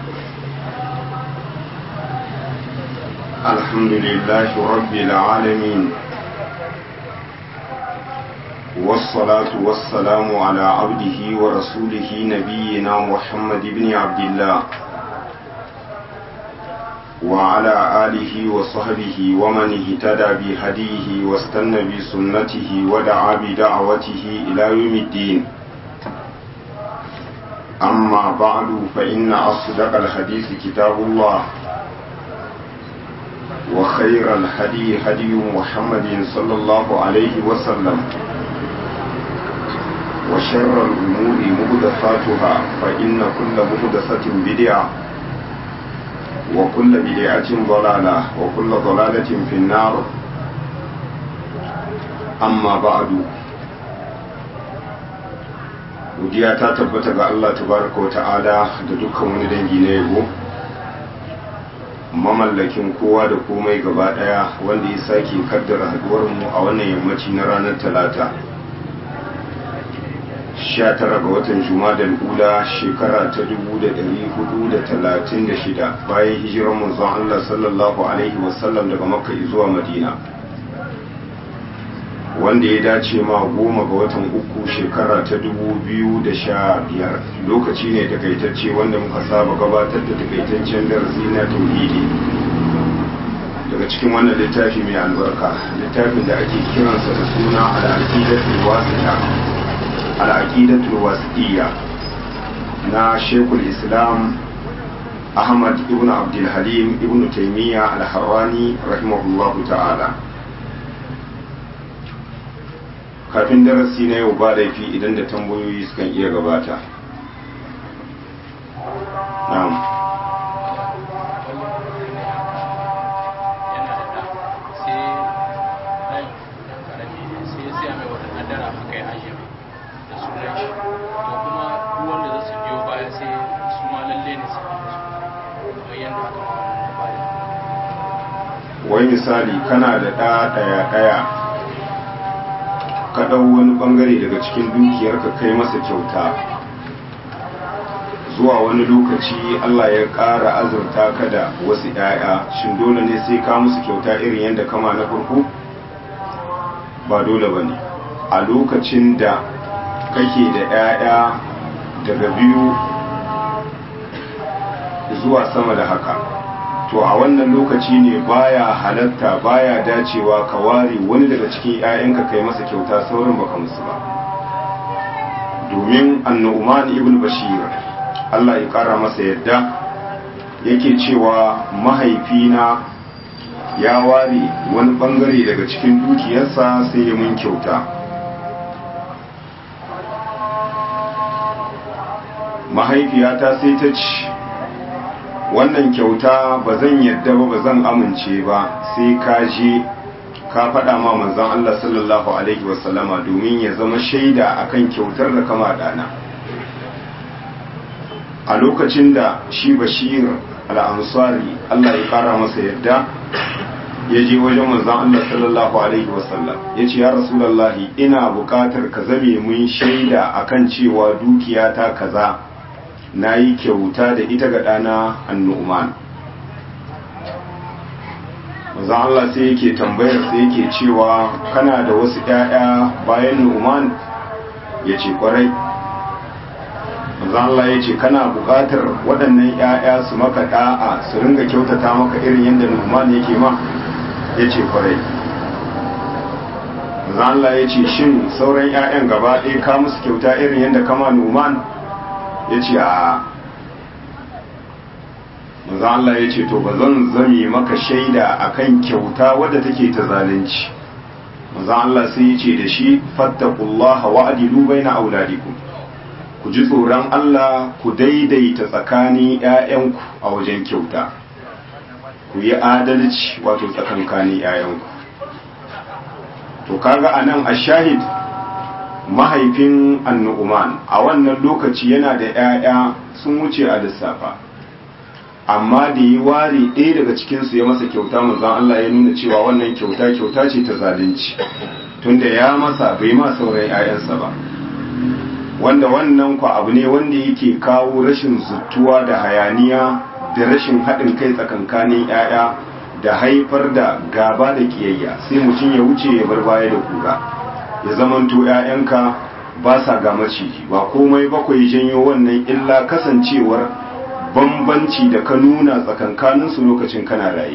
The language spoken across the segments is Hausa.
الحمد لله رب العالمين والصلاة والسلام على عبده ورسوله نبينا محمد بن عبد الله وعلى آله وصحبه ومن اهتدى بهديه واستنى بسنته ودعا بدعوته إلى يوم الدين أما بعد فإن أصدق الحديث كتاب الله وخير الهدي هدي محمد صلى الله عليه وسلم وشر الأمور مهدفاتها فإن كل مهدفة بدعة وكل بدعة ضلالة وكل ضلالة في النار أما بعد godiya ta tabbata ga Allah tabaraka wa ta'ala da dukkan wani dangi na yabo mamallakin kowa da komai gaba daya wanda ya sake kaddara haduwar mu a wannan yammaci na ranar talata 19 ga watan jumadal ula shekara ta 1436 bayan hijirar manzon Allah sallallahu alaihi wasallam daga makka zuwa madina wanda ya dace ma goma ga watan uku shekara ta 2015 lokaci ne takaitacce wanda muka saba gabatar da takaitaccen darasi na tauhidi daga cikin wannan littafi mai albarka littafin da ake kiransa da suna al'aqidatul wasita al'aqidatul wasitiyya na shekul islam ahmad ibn abdul halim ibn taymiya al-harrani rahimahullahu ta'ala kafin darasi na yau ba laifi idan da tambayoyi sukan iya gabata na'am wai misali kana da ɗaya ɗaya ɗaya ka ɗau wani ɓangare daga cikin dukiyarka kai masa kyauta zuwa wani lokaci Allah ya ƙara azurta ka da wasu ‘ya'ya shin dole ne sai ka musu kyauta irin yadda kama na farko ba dole ba ne a lokacin da kake da ‘ya'ya daga biyu zuwa sama da haka to a wannan lokaci ne baya halatta baya dacewa ka ware wani daga cikin 'ya'yanka kai masa kyauta saurin baka musu ba domin annu'man ibn bashir Allah ya kara masa yadda yake cewa mahaifina ya ware wani bangare daga cikin dukiyarsa sai ya mun kyauta mahaifiyata sai ta ci wannan kyauta ba zan yadda ba ba zan amince ba sai ka je ka faɗa ma manzon Allah sallallahu alaihi wasallama domin ya zama shaida akan kyautar da kama dana a lokacin da shi bashir al'ansari Allah ya ƙara masa yadda ya je wajen manzon Allah sallallahu alaihi wasallam ya ce ya rasulallahi ina buƙatar ka zame mun shaida akan cewa dukiyata kaza na yi kyauta da ita ga ɗana annu'man maza Allah sai yake tambayar sai yake cewa kana da wasu ‘ya'ya bayan nu'man ya ce kwarai maza Allah ya ce kana buƙatar waɗannan ‘ya'ya su maka ɗa'a su ringa kyautata maka irin yadda nu'man yake ma ya ce kwarai maza Allah ya ce shin sauran ‘ya'yan gaba ɗaya ka musu kyauta irin yadda kama nu'man ya ce a maza Allah ya ce to ba zan zame maka shaida akan kyauta wadda take ta zalunci maza Allah sai ya ce da shi fattakullaha wa adilu baina auladikum ku ji tsoron Allah ku daidaita tsakanin ƴaƴanku a wajen kyauta ku yi adalci wato tsakankanin ƴaƴanku to kaga anan ashahid mahaifin annu'uman a wannan lokaci yana da 'ya'ya sun wuce a lissafa amma da yi ware ɗaya daga cikinsu ya masa kyauta manzon Allah ya nuna cewa wannan kyauta kyauta ce ta zalunci tunda ya masa bai ma sauran 'ya'yansa ba wanda wannan kwa abu ne wanda yake kawo rashin zuttuwa da hayaniya da rashin haɗin kai tsakankanin 'ya'ya da haifar da gaba da kiyayya sai mutum ya wuce ya bar baya da kura ya zamanto 'ya'yanka ba sa ga maciji ba komai bakwai janyo wannan illa kasancewar bambanci da ka nuna tsakankaninsu lokacin kana raye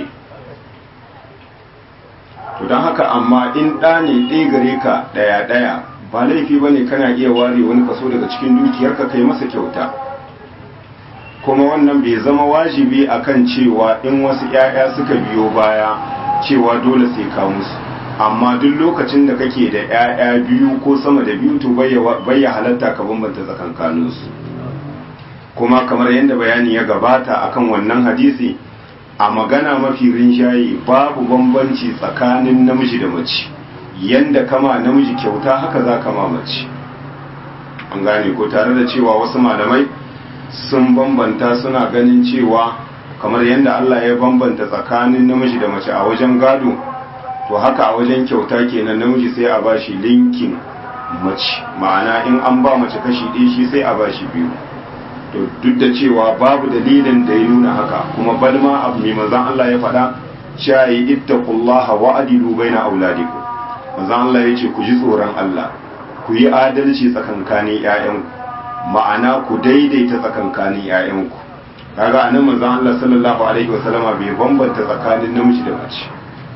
to don haka amma in ɗa ne ɗaya gare ka ɗaya-ɗaya ba laifi ba ne kana iya ware wani kaso daga cikin dukiyarka kai masa kyauta kuma wannan bai zama wajibi akan cewa in wasu 'ya'ya suka biyo baya cewa dole sai ka musu amma duk lokacin da kake da 'ya'ya biyu ko sama da biyu to bayya halatta ka bambanta tsakankaninsu kuma kamar yadda bayani ya gabata akan wannan hadisi a magana mafi rinjaye babu bambanci tsakanin namiji da mace yanda kama namiji kyauta haka za kama mace an gane ko tare da cewa wasu malamai sun bambanta suna ganin cewa kamar yadda Allah ya bambanta tsakanin namiji da mace a wajen gado to haka a wajen kyauta kenan namiji sai a bashi linkin mace ma'ana in an ba mace kashi ɗaya shi sai a bashi biyu to duk da cewa babu dalilin da ya nuna haka kuma balma abu mai manzon Allah ya faɗa cewa yi ittaqullaha wa adilu baina auladikum manzon Allah ya ce ku ji tsoron Allah ku yi adalci tsakankanin ƴaƴanku ma'ana ku daidaita tsakankanin ƴaƴanku kaga anan manzon Allah sallallahu alaihi wasallama bai bambanta tsakanin namiji da mace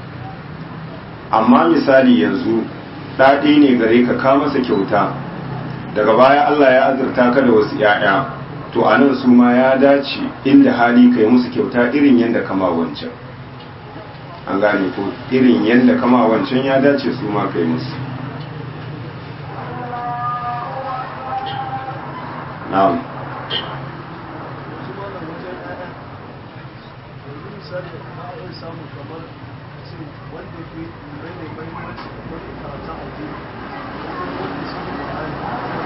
amma misali yanzu ɗaɗi ne gare ka ka masa kyauta daga baya Allah ya azurta ka da wasu ƴaƴa to a nan su ma ya dace inda hali kai musu kyauta irin yadda kama wancan an gane ko irin yadda kama wancan ya dace su ma kai musu na'am wanda ke mai mai mahimmanci kamar karatun addini wanda su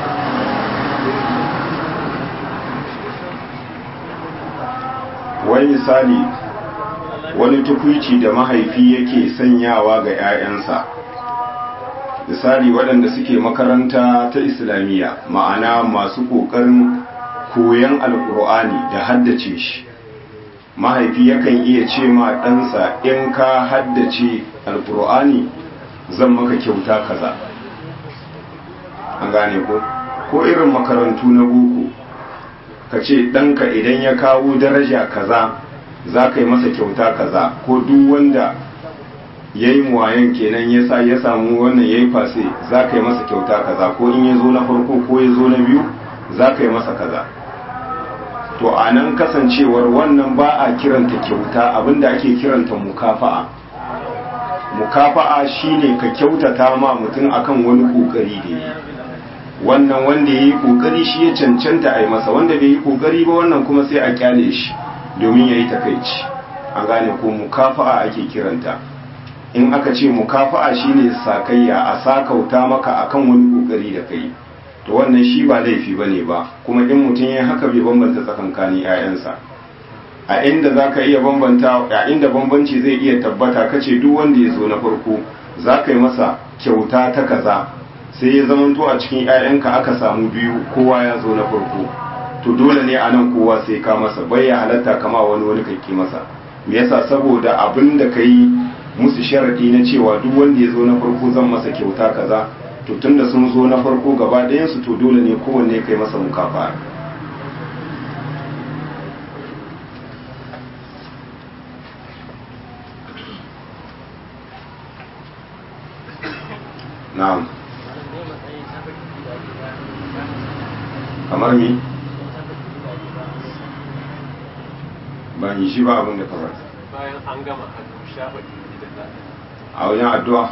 wai misali wani tukwici da mahaifi yake sanyawa ga 'ya'yansa misali waɗanda suke makaranta ta islamiyya ma'ana masu ƙoƙarin koyon alƙur'ani da haddace shi mahaifi yakan iya ce ma ɗansa in ka haddace alƙur'ani zan maka kyauta kaza an gane ko ko irin makarantu na boko ka ce ɗanka idan ya kawo daraja kaza za ka yi masa kyauta kaza ko duk wanda ya yi muwayen kenan ya sa ya samu wannan ya yi fase za ka yi masa kyauta kaza ko in ya zo na farko ko ya zo na biyu za ka yi masa kaza to a nan kasancewar wannan ba a kiranta kyauta abinda ake kiranta mukafa'a mukafa'a shine ka kyautata ma mutum akan wani kokari da yi wannan wanda ya yi kokari shi ya cancanta a yi masa wanda bai yi kokari ba wannan kuma sai a kyale shi domin ya yi takaici an gane ko mukafa'a ake kiranta in aka ce mukafa'a shine sakayya a sakauta maka akan wani kokari da kai to wannan shi ba laifi bane ba kuma in mutum ya haka bai bambanta tsakankanin 'ya'yansa a inda za ka iya bambanta a inda bambanci zai iya tabbata kace duk wanda ya zo na farko za ka yi masa kyauta ta kaza sai ya zamanto a cikin 'ya'yanka aka samu biyu kowa ya zo na farko to dole ne a nan kowa sai ka masa bai ya halatta kama wani wani kakki masa me yasa saboda abin da ka yi musu sharadi na cewa duk wanda ya zo na farko zan masa kyauta kaza to tunda sun zo na farko gaba ɗayansu to dole ne kowanne kai masa mukafa na'am kamar mi ba yi shi ba abin da kamar bayan an gama hannu shafa da a wajen addu'a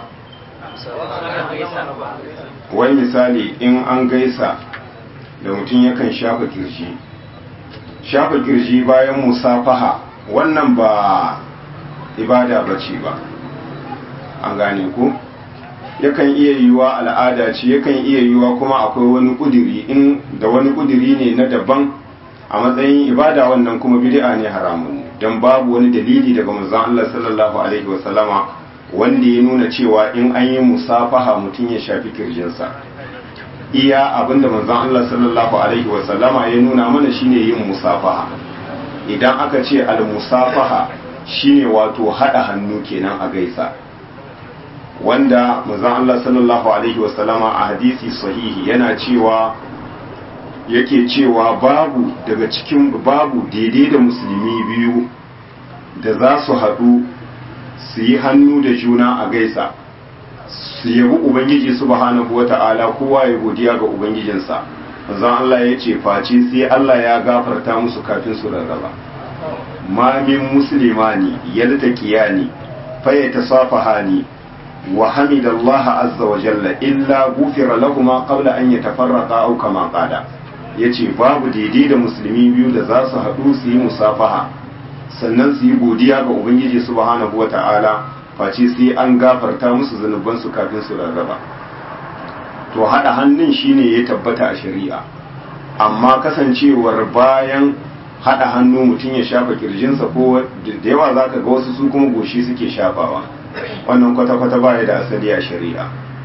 wai misali in an gaisa da mutum yakan shafa kirji shafa kirji bayan musafaha wannan ba ibada bace ba an gane ku yakan iya yiwuwa al'ada ce yakan iya yiwuwa kuma akwai wani kudiri in da wani kudiri ne na daban a matsayin ibada wannan kuma bid'a ne haramun don babu wani dalili daga manzon Allah sallallahu alaihi wasallama wanda ya nuna cewa in an yi musafaha mutum ya shafi kirjinsa iya abinda manzon Allah sallallahu alaihi wa sallama ya nuna mana shine yin musafaha idan aka ce al musafaha shine wato hada hannu kenan a gaisa wanda manzon Allah sallallahu alaihi wa sallama a hadisi sahihi yana cewa yake cewa babu daga cikin babu daidai da musulmi biyu da za su haɗu su yi hannu da juna a gaisa su yabi ubangiji subhanahu wata'ala kowa ya godiya ga ubangijinsa manzon Allah ya ce face sai Allah ya gafarta musu kafin su rarraba ma min muslimani yaltaqiyani fa yatasafahani wa hamidallaha azza wa jalla illa ghufira lahumu qabla an yatafarraqa aw kama qala yace babu daidai da musulmi biyu da za su haɗu su yi musafaha sannan su yi godiya ga ubangiji subhanahu wata'ala face sai an gafarta musu zunubansu kafin su rarraba to haɗa hannun shine ya tabbata a shari'a amma kasancewar bayan haɗa hannu mutum ya shafa kirjinsa ko da yawa za ka ga wasu su kuma goshi suke shafawa wannan kwata-kwata baya da asali a shari'a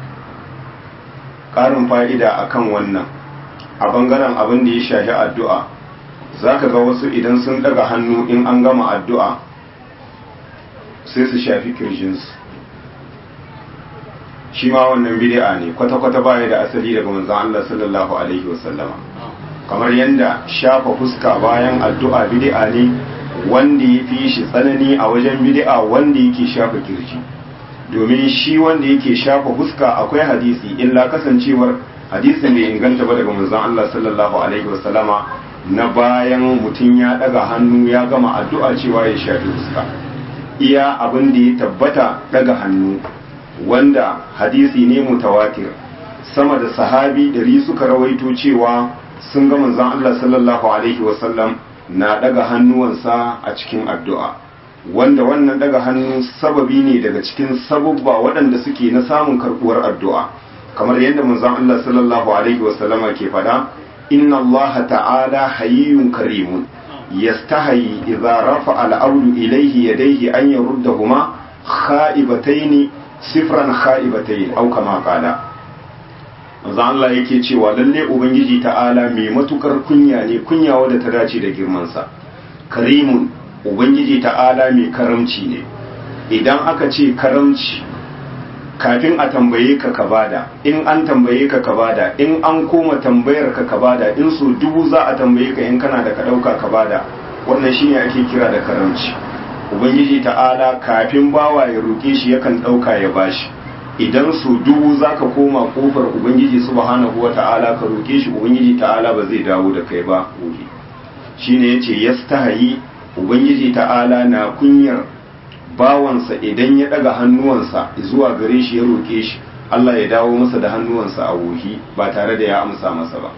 ƙarin fa'ida akan wannan a bangaren abin da ya shafi addu'a za ka ga wasu idan sun daga hannu in an gama addu'a sai su shafi kirjinsu shi ma wannan bid'a ne kwata-kwata baya da asali daga manzon Allah sallallahu alaihi wasallama kamar yadda shafa fuska bayan addu'a bid'a ne wanda ya fi shi tsanani a wajen bid'a wanda yake shafa kirji domin shi wanda yake shafa fuska akwai hadisi illa kasancewar hadisin bai inganta ba daga manzon Allah sallallahu alaihi wasallama na bayan mutum ya daga hannu ya gama addu'a cewa ya shafi fuska iya abin da ya tabbata daga hannu wanda hadisi ne mutawatir sama da sahabi dari suka rawaito cewa sun ga manzon Allah sallallahu alaihi wasallam na daga hannuwansa a cikin addu'a wanda wannan daga hannu sababi ne daga cikin sabubba waɗanda suke na samun karɓuwar addu'a kamar yadda manzon Allah sallallahu alaihi wasallama ke faɗa inna Allah ta'ala hayyun karimun yastahi idza rafa'a al-abdu ilayhi yadayhi an yaruddahuma kha'ibataini sifran kha'ibatayn aw kama qala manzo Allah yake cewa lalle ubangiji ta'ala mai matukar kunya ne kunya wadda ta dace da girman sa karimun ubangiji ta'ala mai karamci ne idan aka ce karamci kafin a tambaye ka ka bada in an tambaye ka ka bada in an koma tambayar ka ka bada in so dubu za a tambaye ka in kana da ka dauka ka bada wannan shine ake kira da karamci ubangiji ta'ala kafin bawa ya roke shi yakan dauka ya bashi idan so dubu za ka koma kofar ubangiji subhanahu ta'ala ka roke shi ubangiji ta'ala ba zai dawo da kai ba gobe shine yace yastahi ubangiji ta'ala na kunyar bawansa idan ya daga hannuwansa zuwa gare shi ya roke shi Allah ya dawo masa da hannuwansa a wohi ba tare da ya amsa masa ba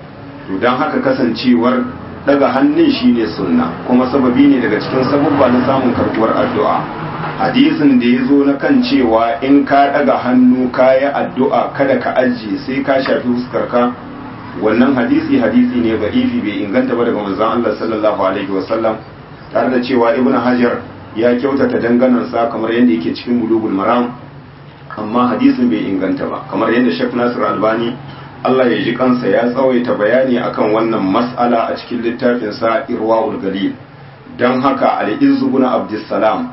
to don haka kasancewar daga hannun shi ne sunna kuma sababi ne daga cikin sabubba na samun karbuwar addu'a hadisin da ya zo na kan cewa in ka daga hannu ka yi addu'a kada ka ajiye sai ka shafi fuskarka wannan hadisi hadisi ne ga ifi bai inganta ba daga manzon Allah sallallahu alaihi wasallam tare da cewa ibnu hajar ya kyautata danganansa kamar yadda yake cikin bulugul maram amma hadisin bai inganta ba kamar yadda Sheikh Nasir Albani Allah ya ji kansa ya tsawaita bayani akan wannan mas'ala a cikin littafin sa Irwaul Galil dan haka Al-Izzu ibn Abdussalam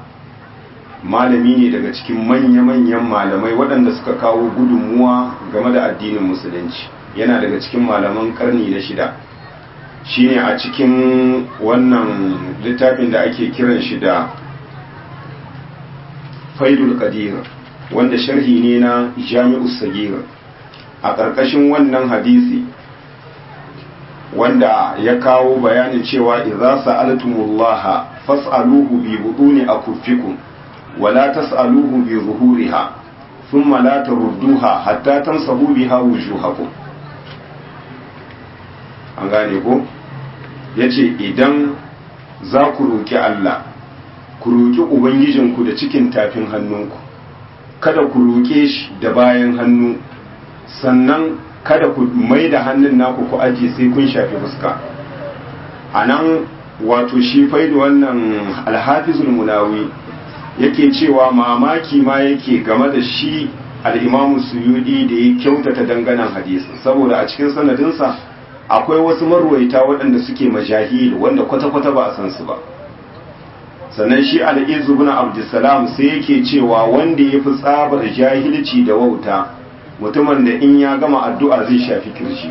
malami ne daga cikin manya-manyan malamai waɗanda suka kawo gudunmuwa game da addinin musulunci yana daga cikin malaman karni na shida shine a cikin wannan littafin da ake kiran shi da faidul qadir wanda sharhi ne na jami'us sagir a ƙarƙashin wannan hadisi wanda ya kawo bayanin cewa idza sa'altumullaha fas'aluhu bi buduni akuffikum wa la tas'aluhu bi zuhuriha thumma la tarudduha hatta tansabu biha wujuhakum an gane ko yace idan za ku roki Allah ku roki ubangijinku da cikin tafin hannunku kada ku roke shi da bayan hannu sannan kada ku mai da hannun naku ku aje sai kun shafi fuska a nan wato shi faidu wannan alhafizul munawi yake cewa mamaki ma yake game da shi al'imamu suyudi da ya kyautata danganan hadisin saboda a cikin sanadinsa akwai wasu marwaita waɗanda suke majahil wanda kwata-kwata ba a san su ba sannan shi al'izu bin abdulsalam sai yake cewa wanda ya fi tsabar jahilci da wauta mutumin da in ya gama addu'a zai shafi kirshi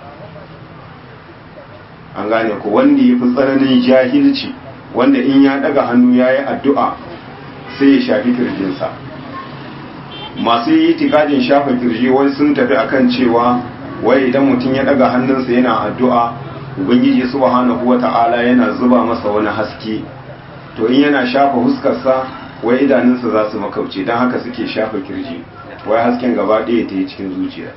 an gane ku wanda ya fi tsananin jahilci wanda in ya daga hannu ya yi addu'a sai ya shafi kirjinsa masu yi tikajin shafa kirji wani sun tafi akan cewa wai idan mutum ya daga hannunsa yana addu'a ubangiji subhanahu wata'ala yana zuba masa wani haske to in yana shafa huskarsa wai idanunsa za su makauce don haka suke shafa kirji wai hasken gaba ɗaya ta yi cikin zuciya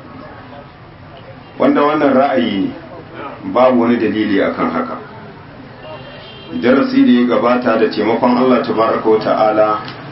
wanda wannan ra'ayi ne babu wani dalili akan haka darasi da ya gabata da taimakon Allah tabaraka wa ta'ala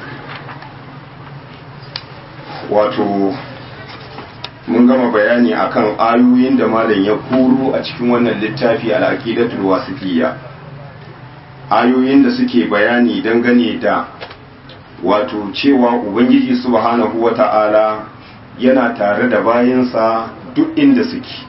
wato mun gama bayani akan ayoyin da malam ya kuro a cikin wannan littafi al-aqidatul wasifiyya ayoyin da suke bayani dangane da wato cewa ubangiji subhanahu wata'ala yana tare da bayansa duk inda suke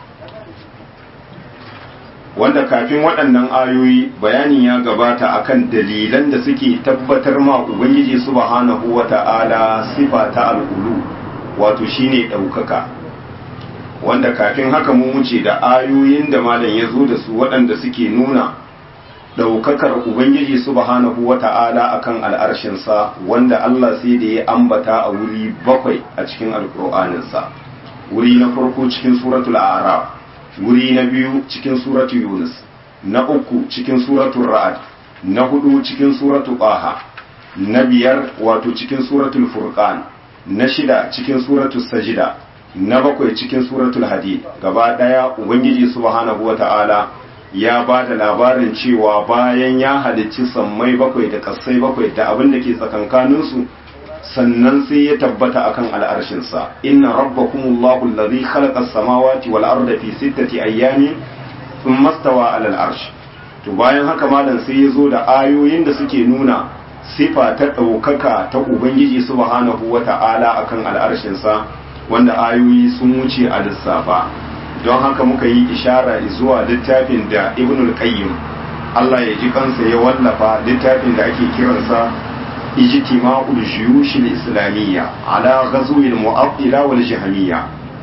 wanda kafin waɗannan ayoyi bayani ya gabata akan dalilan da suke tabbatar ma ubangiji subhanahu wata'ala sifa ta al'ulu wato shine ɗaukaka wanda kafin haka mu wuce da ayoyin da malam ya zo da su waɗanda suke nuna ɗaukakar ubangiji subhanahu wata'ala akan al'arshinsa wanda Allah sai da ya ambata a wuri bakwai a cikin alƙur'aninsa wuri na farko cikin suratul a'raf wuri na biyu cikin suratu yunus na uku cikin suratu ra'ad na hudu cikin suratu qaha na biyar wato cikin suratul furqan na shida cikin suratu sajida na bakwai cikin suratul hadid gaba daya ubangiji subhanahu wata'ala ya ba da labarin cewa bayan ya halicci sammai bakwai da kasai bakwai da abin da ke tsakankaninsu sannan sai ya tabbata akan al'arshinsa inna rabbakumullahu allazi khalaqa as-samawati wal arda fi sittati ayyamin thumma stawa 'ala al-arsh to bayan haka malam sai ya zo da ayoyin da suke nuna sifa ta ɗaukaka ta ubangiji subhanahu wata'ala akan al'arshinsa wanda ayoyi sun wuce a lissafa don haka muka yi ishara zuwa littafin da ibnul qayyim Allah ya ji kansa ya wallafa littafin da ake kiransa اجتماع الجيوش الإسلامية على غزو المعطلة والجهمية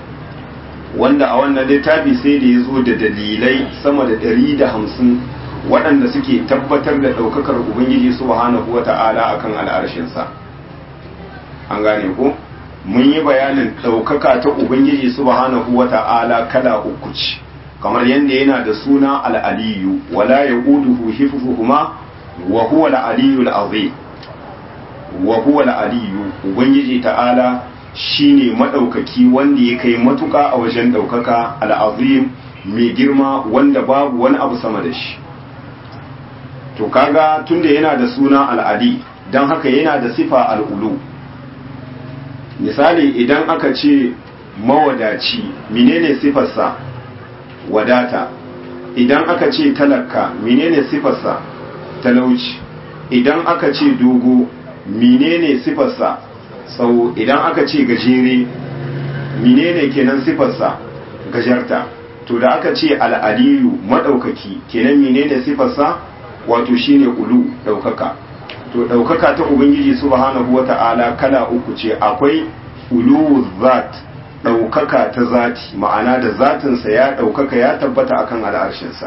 wanda a wannan littafi sai da ya zo da dalilai sama da ɗari da hamsin waɗanda suke tabbatar da ɗaukakar ubangiji subhanahu wa ta'ala a kan al'arshinsa an gane ko mun yi bayanin ɗaukaka ta ubangiji subhanahu wa ta'ala kala uku ce kamar yadda yana da suna al'aliyu wala ya ƙuduhu hifufuhuma wa huwa al'aliyu al'azim wa huwa al-aliyu ubangiji ta'ala shine madaukaki wanda ya kai matuka a wajen daukaka al-azim mai girma wanda babu wani abu sama da shi to kaga tunda yana da suna al-ali dan haka yana da sifa al-ulu misali idan aka ce mawadaci menene sifarsa wadata idan aka ce talaka menene sifarsa talauci idan aka ce dogo menene sifarsa tsawo idan aka ce gajere menene kenan sifarsa gajarta to da aka ce al'aliyu maɗaukaki kenan menene sifarsa wato shine ulu ɗaukaka to ɗaukaka ta ubangiji subhanahu wata'ala kala uku ce akwai ulu zat ɗaukaka ta zati ma'ana da zatinsa ya ɗaukaka ya tabbata akan al'arshinsa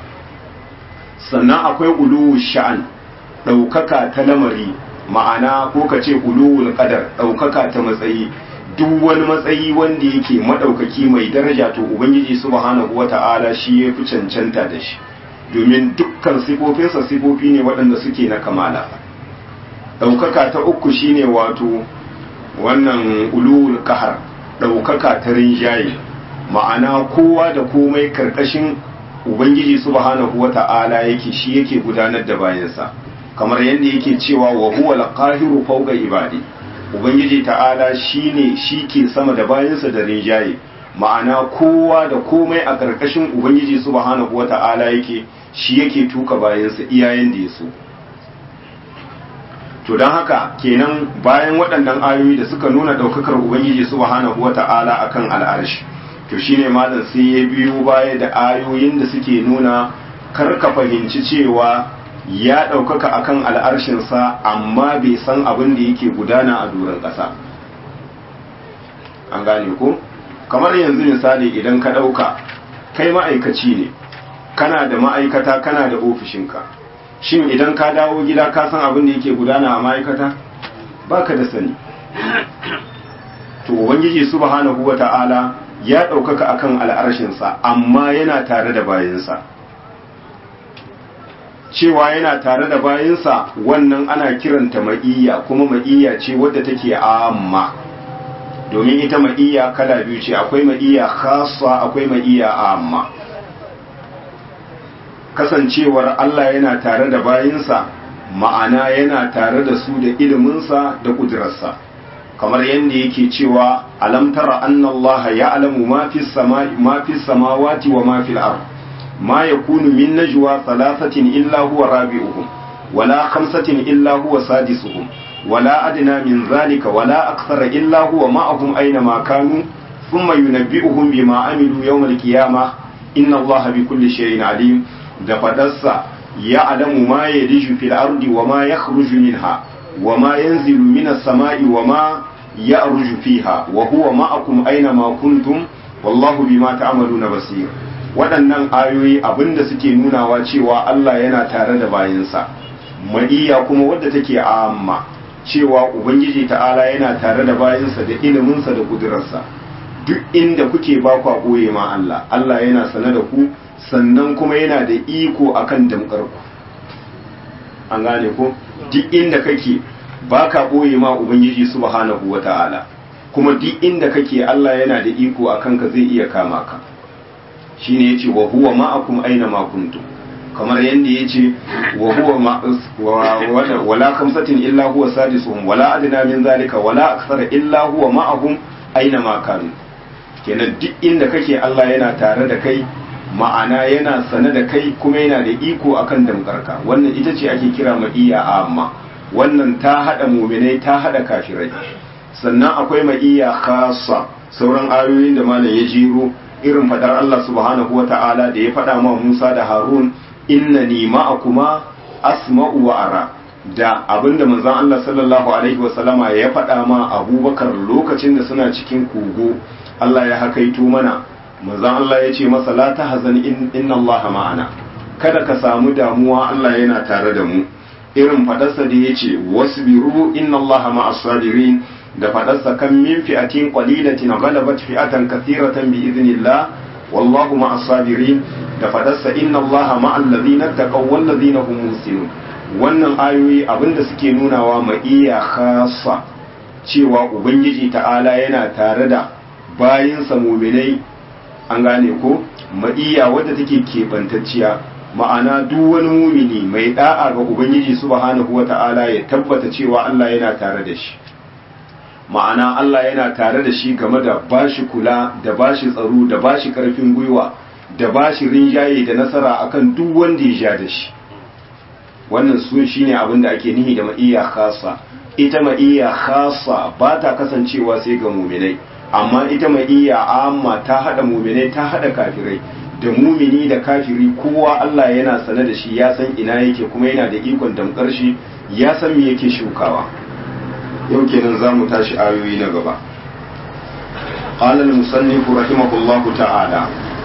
sannan akwai ulu sha'an ɗaukaka ta lamari ma'ana ko ka ce uluwul qadar ɗaukaka ta matsayi duk wani matsayi wanda yake maɗaukaki mai daraja to ubangiji subhanahu wata'ala shi ya fi cancanta da shi domin dukkan sifofinsa sifofi ne waɗanda suke na kamala ɗaukaka ta uku shine wato wannan uluwul kahar ɗaukaka ta rinjaye ma'ana kowa da komai karkashin ubangiji subhanahu wata'ala yake shi yake gudanar da bayansa kamar yadda yake cewa wa huwa al-qahiru fawqa ibadi ubangiji ta'ala shine shi ke sama da bayansa da rinjaye ma'ana kowa da komai a karkashin ubangiji subhanahu wata'ala yake shi yake tuka bayansa iyayen da yaso to don haka kenan bayan waɗannan ayoyi da suka nuna ɗaukakar ubangiji subhanahu wata'ala akan al'arshi to shine malam sai ya biyo baya da ayoyin da suke nuna kar ka fahimci cewa ya ɗaukaka akan al'arshinsa amma bai san abin da yake gudana a doron ƙasa an gane ko kamar yanzu misali idan ka ɗauka kai ma'aikaci ne kana da ma'aikata kana da ofishinka shin idan ka dawo gida ka san abin da yake gudana a ma'aikata baka da sani to ubangiji subhanahu wata'ala ya ɗaukaka akan al'arshinsa amma yana tare da bayansa cewa yana tare da bayansa wannan ana kiranta ma'iyya kuma ma'iyya ce wadda take amma domin ita ma'iyya kala biyu ce akwai ma'iyya khassa akwai ma'iyya amma kasancewar Allah yana tare da bayinsa ma'ana yana tare da su da iliminsa da kudurarsa kamar yadda yake cewa alam tara anna Allah ya'lamu ma fi samai ma fi samawati wa ma fil ard ma yakunu min najwa thalathatin illa huwa rabi'uhum wala khamsatin illa huwa sadisuhum wala adna min zalika wala akthara illa huwa ma'ahum aina ma kanu thumma yunabbi'uhum bima amilu yawm al-qiyamah inna Allah bi kulli shay'in alim da fadarsa ya alamu ma ya riju fil ardi wa ma ya minha wa ma yanzilu minas sama'i wa ma ya arju fiha wa huwa ma'akum aina ma kuntum wallahu bima ta'maluna basir waɗannan ayoyi abinda suke nunawa cewa Allah yana tare da bayinsa ma'iyya kuma wadda take amma cewa ubangiji ta'ala yana tare da bayinsa da iliminsa da kudurarsa duk inda kuke ba ku ɓoye ma Allah Allah yana sane da ku sannan kuma yana da iko akan damkarku an gane ko duk inda kake baka boye ma ubangiji subhanahu wata'ala kuma duk inda kake Allah yana da iko akan ka zai iya kama ka shine yace wa huwa ma'akum aina ma kuntum kamar yanda yace wa huwa wala khamsatin illa huwa sadisuhum wala adna min zalika wala akthara illa huwa ma'ahum aina ma kanu kenan duk inda kake Allah yana tare da kai ma'ana yana sane da kai kuma yana da iko akan damkarka wannan ita ce ake kira ma'iya amma wannan ta hada muminai ta hada kafirai sannan akwai ma'iya khassa sauran ayoyin da malam ya jiro irin fadar Allah subhanahu wata'ala da ya fada ma Musa da Harun innani ma'akuma asma'u wa ara da abinda manzon Allah sallallahu alaihi wasallama ya fada ma Abubakar lokacin da suna cikin kogo Allah ya hakaito mana manzon Allah ya ce masa la tahzan inna Allah ma'ana kada ka samu damuwa Allah yana tare da mu irin fadarsa da yace wasbiru inna Allah ma'as sabirin da fadarsa kan min fi'atin qalilatin ghalabat fi'atan kathiratan bi idhnillah wallahu ma'as sabirin da fadarsa inna Allah ma'al ladina taqaw wal ladina hum muhsinun wannan ayoyi abinda suke nunawa ma'iya khassa cewa ubangiji ta'ala yana tare da bayinsa muminai an gane ko ma'iya wadda take keɓantacciya ma'ana duk wani mumini mai da'a ga ubangiji subhanahu wata'ala ya tabbata cewa Allah yana tare da shi ma'ana Allah yana tare da shi game da bashi kula da bashi tsaro da bashi karfin gwiwa da bashi rinjaye da nasara akan duk wanda ya ja da shi wannan su shine abin da ake nihi da ma'iya khassa ita ma'iya khassa ba ta kasancewa sai ga muminai amma ita ma'iya amma ta hada muminai ta hada kafirai da mumini da kafiri kowa Allah yana sane da shi ya san ina yake kuma yana da ikon damkar shi ya san me yake shukawa yau kenan za mu tashi ayoyi na gaba قال المصنف رحمه الله تعالى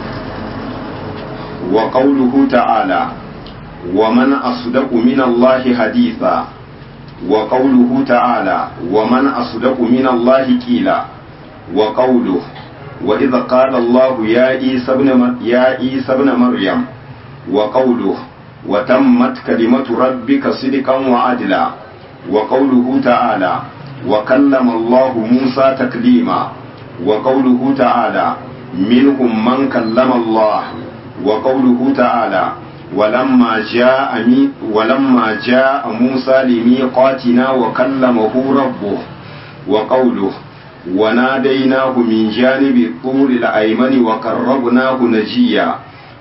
وقوله تعالى ومن أصدق من الله حديثا وقوله تعالى ومن أصدق من الله قيلا وقوله وإذا قال الله يا عيسى ابن يا عيسى ابن مريم وقوله وتمت كلمة ربك صدقا وعدلا وقوله تعالى وكلم الله موسى تكليما وقوله تعالى منهم من كلم الله وقوله تعالى ولما جاء ولما جاء موسى لميقاتنا وكلمه ربه وقوله وناديناه من جانب الطور الأيمن وقربناه نجيا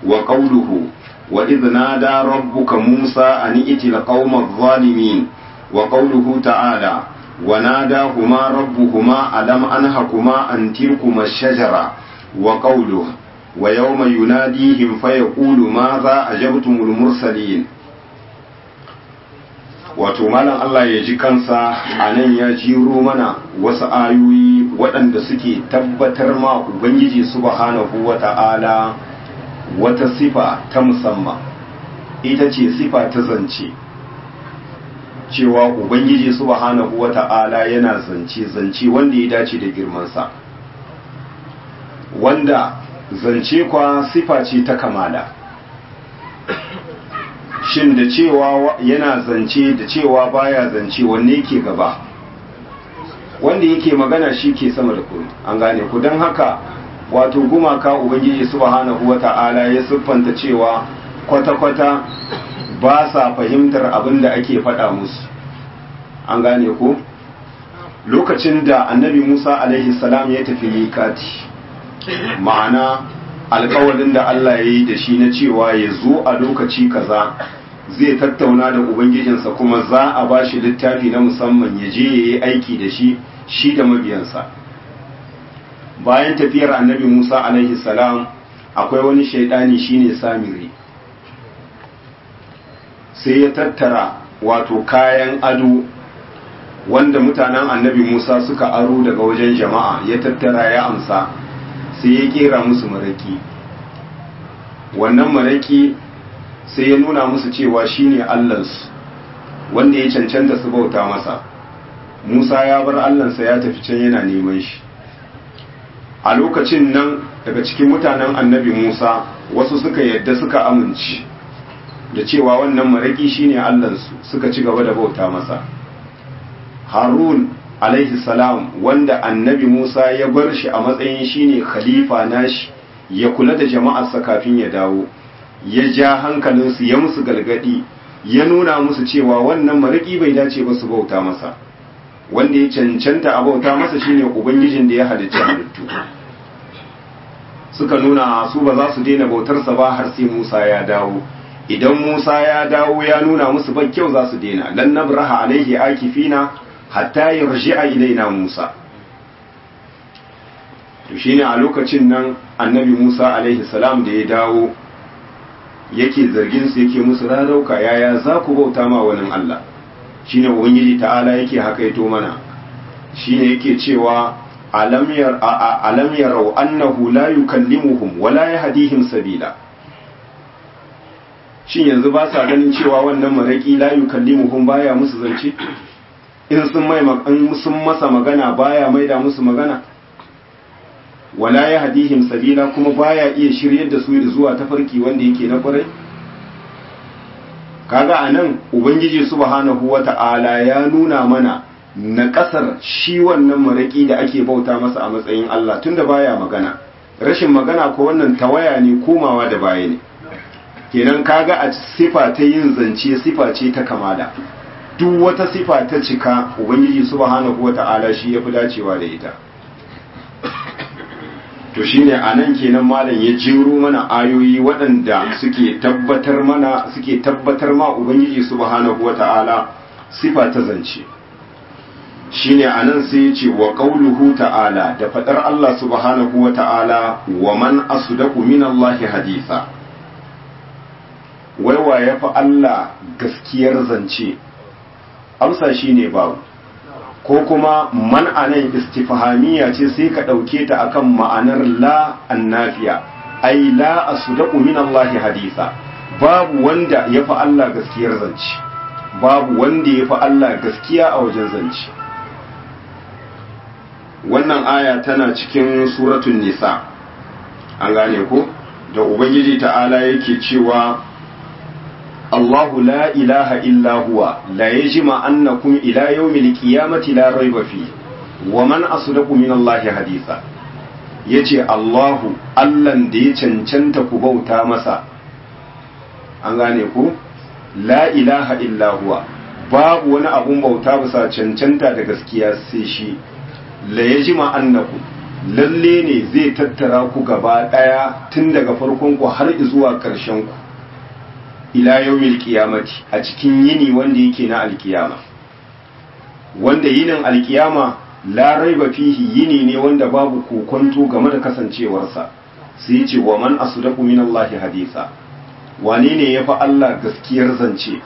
وقوله وإذ نادى ربك موسى أن ائت القوم الظالمين wa qawluhu ta'ala wa nadahuma rabbuhuma alam anhakuma an tilkuma shajara wa qawluhu wa yawma yunadihim fayaqulu madha ajabtumul mursalin wato malam Allah ya ji kansa a nan ya jiro mana wasu ayoyi waɗanda suke tabbatar ma Ubangiji subhanahu wa ta'ala wata sifa ta musamman ita ce sifa ta zance cewa Ubangiji subhanahu wa ta'ala yana zance zance wanda ya dace da girmansa wanda zance kwa sifa ce ta kamala shin da cewa yana zance da cewa baya zance wanne yake gaba wanda yake magana shi ke sama da kuri an gane ku don haka wato gumaka ubangiji subhanahu wata'ala ya siffanta cewa kwata-kwata ba sa fahimtar abin da ake faɗa musu an gane ku lokacin da annabi musa alaihi salam ya tafi mikati ma'ana alkawalin da Allah ya yi da shi na cewa ya zo a lokaci kaza zai tattauna da ubangijinsa kuma za a ba shi littafi na musamman ya je ya yi aiki da shi shi da mabiyansa bayan tafiyar annabi musa alaihi salam akwai wani shaidani shine samiri sai ya tattara wato kayan ado wanda mutanen annabi musa suka aro daga wajen jama'a ya tattara ya amsa sai ya kera musu maraki wannan maraki sai ya nuna musu cewa shine allansu wanda ya cancanta su bauta masa musa ya bar allansa ya tafi can yana neman shi a lokacin nan daga cikin mutanen annabi musa wasu suka yadda suka amince da cewa wannan maraki shine allansu suka ci gaba da bauta masa harun alaihi salam wanda annabi Musa ya bar shi a matsayin shine khalifa nashi ya kula da jama'arsa kafin ya dawo ya ja hankalinsu ya musu galgadi ya nuna musu cewa wannan mariki bai dace ba su bauta masa wanda ya cancanta a bauta masa shine ubangijin da ya halicci halittu suka nuna su ba za su daina bautarsa ba har sai Musa ya dawo idan Musa ya dawo ya nuna musu ba kyau za su daina lan nabraha alaihi akifina hatta yarji'a ilaina Musa to shine a lokacin nan annabi Musa alaihi salam da ya dawo yake zargin su yake musu rarauka yaya za ku bauta ma wani Allah shine ubangiji ta'ala yake hakaito mana shine yake cewa alam yar alam yarau annahu la yukallimuhum wa la yahdihim sabila shin yanzu ba sa ganin cewa wannan maraki la yukallimuhum baya musu zance in sun mai in sun masa magana baya maida musu magana wala ya hadihim sabila kuma baya iya shiryar da su zuwa tafarki wanda yake na kwarai kaga anan ubangiji subhanahu wata'ala ya nuna mana na kasar shi wannan maraki da ake bauta masa a matsayin Allah tunda baya magana rashin magana ko wannan tawaya ne komawa da baya ne kenan kaga a sifa ta yin zance sifa ce ta kamala duk wata sifa ta cika ubangiji subhanahu wata'ala shi yafi dacewa da ita to shine anan kenan malam ya jiro mana ayoyi waɗanda suke tabbatar mana suke tabbatar ma ubangiji subhanahu wata'ala sifa ta zance shine anan sai ya ce wa qauluhu ta'ala da fadar Allah subhanahu wata'ala wa man asdaqu minallahi haditha wai wa yafi Allah gaskiyar zance amsa shine babu ko kuma man anan istifhamiya ce sai ka ɗauke ta akan ma'anar la annafiya ai la asdaqu min Allah haditha babu wanda ya fi Allah gaskiyar zance babu wanda ya fi Allah gaskiya a wajen zance wannan aya tana cikin suratun nisa an gane ko da ubangiji ta'ala yake cewa الله لا إله إلا هو لا يجمع أنكم إلى يوم القيامة لا ريب فيه ومن أصدق من الله حديثا yace Allahu Allahn da ya cancanta ku bauta masa an gane ku la ilaha illa huwa babu wani abun bauta bisa cancanta da gaskiya sai shi la yajma annakum lalle ne zai tattara ku gaba daya tun daga farkon ku har zuwa karshen ku ila yawmil qiyamati a cikin yini wanda yake na alkiyama wanda yinin alkiyama la raiba fihi yini ne wanda babu kokonto game da kasancewarsa sai ce wa man asdaqu min Allah hadisa wane ne yafi Allah gaskiyar zance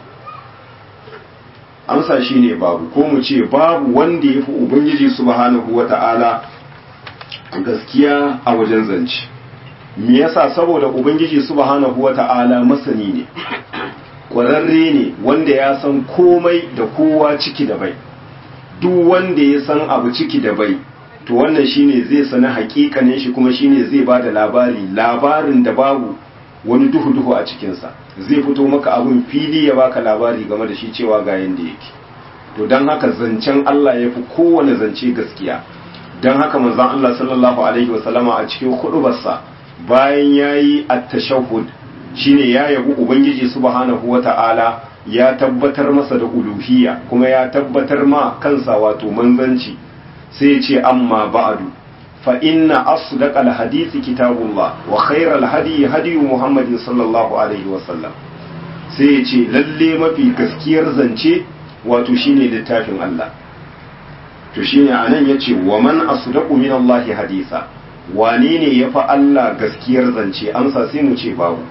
amsa shine babu ko mu ce babu wanda yafi ubangiji subhanahu wata'ala gaskiya a wajen zance me yasa saboda ubangiji subhanahu wata'ala masani ne kwararre ne wanda ya san komai da kowa ciki da bai duk wanda ya san abu ciki da bai to wannan shine zai sani hakikanin shi kuma shine zai ba da labari labarin da babu wani duhu-duhu a cikinsa zai fito maka abun fili ya baka labari game da shi cewa ga yanda yake to don haka zancen Allah ya fi kowane zance gaskiya don haka manzon Allah sallallahu alaihi wasallama a cikin hudubarsa bayan yayi at-tashahhud shine ya yabi ubangiji subhanahu wata'ala ya tabbatar masa da uluhiyya kuma ya tabbatar ma kansa wato manzanci sai ya ce amma ba'du fa inna asdaqal hadisi kitabullah wa khairal hadi hadi muhammadin sallallahu alaihi wasallam sai ya ce lalle mafi gaskiyar zance wato shine littafin Allah to shine anan yace wa man asdaqu min Allah hadisa wane ne yafi Allah gaskiyar zance amsa sai mu ce babu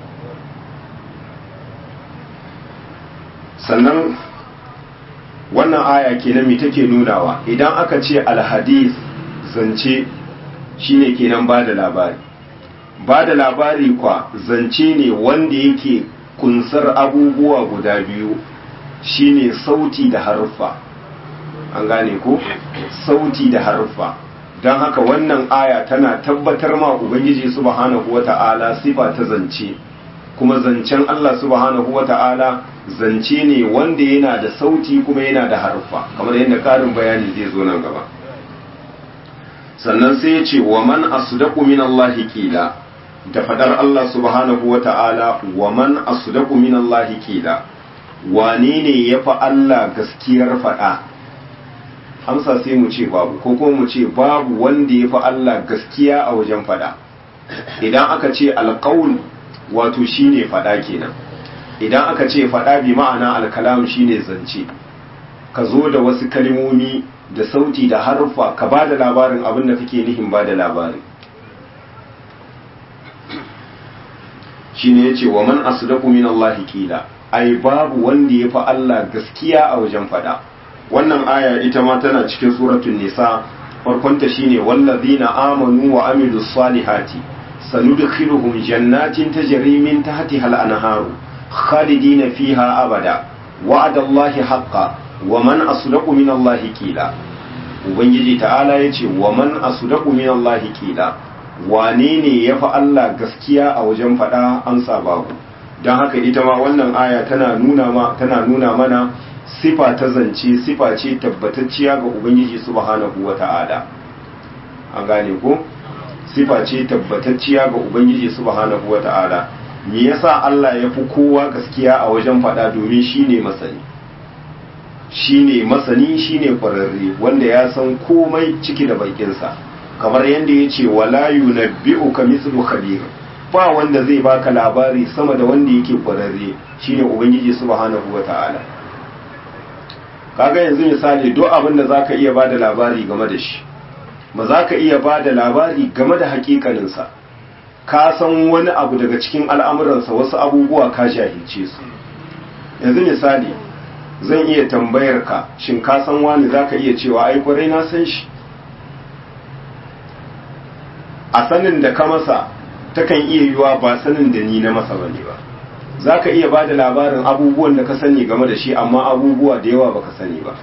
sannan wannan aya kenan me take nunawa idan aka ce alhadis zance shine kenan ba da labari ba da labari kwa zance ne wanda yake kunsar abubuwa guda biyu shine sauti da haruffa an gane ko sauti da haruffa don haka wannan aya tana tabbatar ma ubangiji subhanahu wata'ala sifa ta zance kuma zancen Allah subhanahu wata'ala zance ne wanda yana da sauti kuma yana da haruffa kamar yadda karin bayani zai zo nan gaba sannan sai ya ce wa man asdaqu min Allah qila da fadar Allah subhanahu wata'ala wa man asdaqu min Allah qila wane ne yafi Allah gaskiyar fada amsa sai mu ce babu ko kuma mu ce babu wanda yafi Allah gaskiya a wajen fada idan aka ce alqaul wato shine fada kenan idan aka ce fada bi ma'ana alkalam shine zance ka zo da wasu kalmomi da sauti da harfa ka ba da labarin abin da kake nihin ba da labarin shine yace wa man asdaqu min Allah qila ai babu wanda ya fi Allah gaskiya a wajen fada wannan aya ita ma tana cikin suratul nisa farkonta shine wallazina amanu wa amilus salihati sanudkhiluhum jannatin tajri min tahtiha al-anharu khalidina fiha abada wa'ada Allahi haqqan wa man asdaqu min Allahi qila ubangiji ta'ala yace wa man asdaqu min Allahi qila wane ne yafi Allah gaskiya a wajen fada an babu don haka ita ma wannan aya tana nuna ma tana nuna mana sifa ta zance sifa ce tabbatacciya ga ubangiji subhanahu wata'ala an gane ko sifa ce tabbatacciya ga ubangiji subhanahu wata'ala me yasa Allah ya fi kowa gaskiya a wajen faɗa domin shine masani shine masani shine kwararre wanda ya san komai ciki da bakinsa kamar yadda ya ce wala yunabbi'uka mithlu khabir ba wanda zai baka labari sama da wanda yake kwararre shine ubangiji subhanahu wata'ala kaga yanzu misali duk abin da zaka iya bada labari game da shi ba za ka iya bada labari game da hakikaninsa ka san wani abu daga cikin al'amuransa wasu abubuwa ka jahilce su yanzu misali zan iya tambayar ka shin ka san wani za ka iya cewa ai kwarai na san shi a sanin da ka masa takan iya yiwa ba sanin da ni na masa bane ba za ka iya ba da labarin abubuwan da ka sani game da shi amma abubuwa da yawa baka sani ba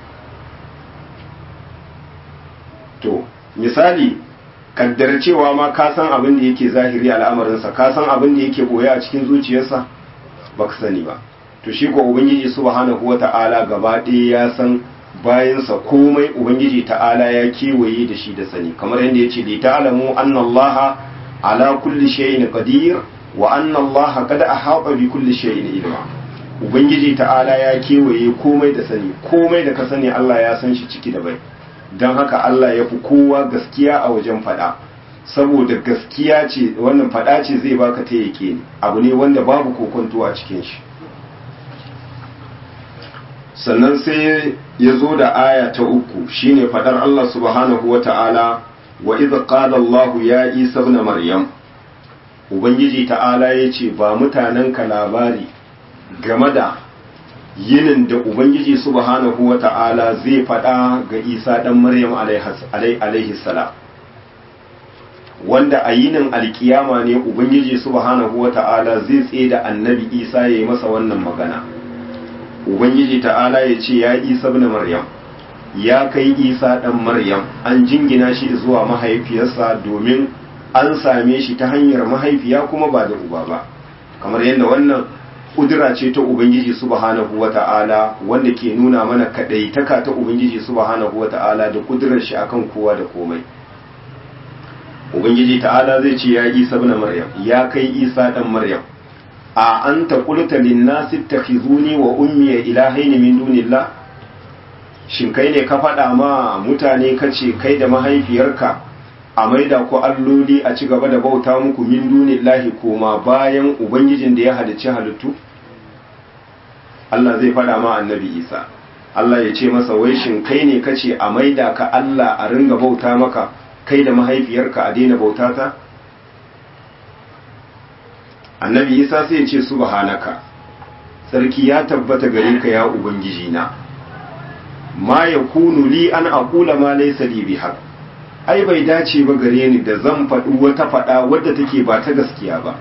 to misali kaddar cewa ma ka san abin da yake zahiri al'amarinsa ka san abin da yake boye a cikin zuciyarsa baka sani ba to shi ko ubangiji subhanahu wata'ala gaba ɗaya ya san bayansa komai ubangiji ta'ala ya kewaye da shi da sani kamar yadda ya ce li ta'lamu anna allaha ala kulli shay'in qadir wa anna allaha qad ahata bi kulli shay'in ilma ubangiji ta'ala ya kewaye komai da sani komai da ka sani Allah ya san shi ciki da bai don haka Allah ya fi kowa gaskiya a wajen faɗa saboda gaskiya ce wannan faɗa ce zai baka ta yake ne abu ne wanda babu kokonto a cikin shi sannan sai ya zo da aya ta uku shine fadar Allah subhanahu wa ta'ala wa idh qala Allah ya Isa ibn Maryam ubangiji ta'ala yace ba mutanen ka labari game da yinin da ubangiji subhanahu wa ta'ala zai fada ga Isa dan Maryam alaihi salam wanda a yinin alkiyama ne ubangiji subhanahu wa ta'ala zai tsaye da annabi Isa ya yi masa wannan magana ubangiji ta'ala ya ce ya isa ibn maryam ya kai isa dan maryam an jingina shi zuwa mahaifiyarsa domin an same shi ta hanyar mahaifiya kuma ba da uba ba kamar yadda wannan kudura ce ta ubangiji subhanahu wata'ala wanda ke nuna mana kadaitaka ta ubangiji subhanahu wata'ala da kudurar shi akan kowa da komai ubangiji ta'ala zai ce ya isa ibn maryam ya kai isa dan maryam a an ta kulta linnasi takhizuni wa ummi ilahaini min dunillah shin kai ne ka faɗa ma mutane kace kai da mahaifiyarka a maida ku alloli a ci gaba da bauta muku min dunillahi koma bayan ubangijin da ya halicci halittu Allah zai faɗa ma annabi Isa Allah ya ce masa wai shin kai ne kace a maida ka Allah a ringa bauta maka kai da mahaifiyarka a daina bauta ta annabi isa sai ya ce subhanaka sarki ya tabbata gare ka ya ubangiji na ma yakunu li an aqula ma laysa li bihaq ai bai dace ba gare ni da zan faɗi wata faɗa wadda take ba ta gaskiya ba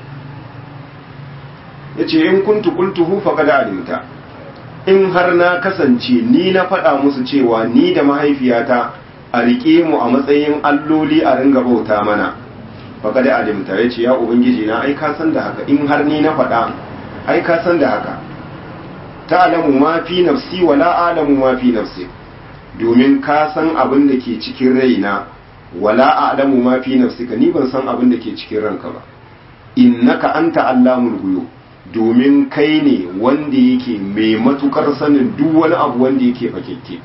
yace in kuntu qultuhu faqad alimta in har na kasance ni na faɗa musu cewa ni da mahaifiyata a riƙe mu a matsayin alloli a ringa bauta mana baka da alimta ya ce ya ubangiji na ai ka san da haka in har ni na faɗa ai ka san da haka ta alamu ma fi nafsi wa la alamu ma fi nafsi domin ka san abin da ke cikin raina wala a'lamu ma fi nafsika ni ban san abin da ke cikin ranka ba innaka anta allamul ghuyub domin kai ne wanda yake mai matukar sanin duk wani abu wanda yake fakekke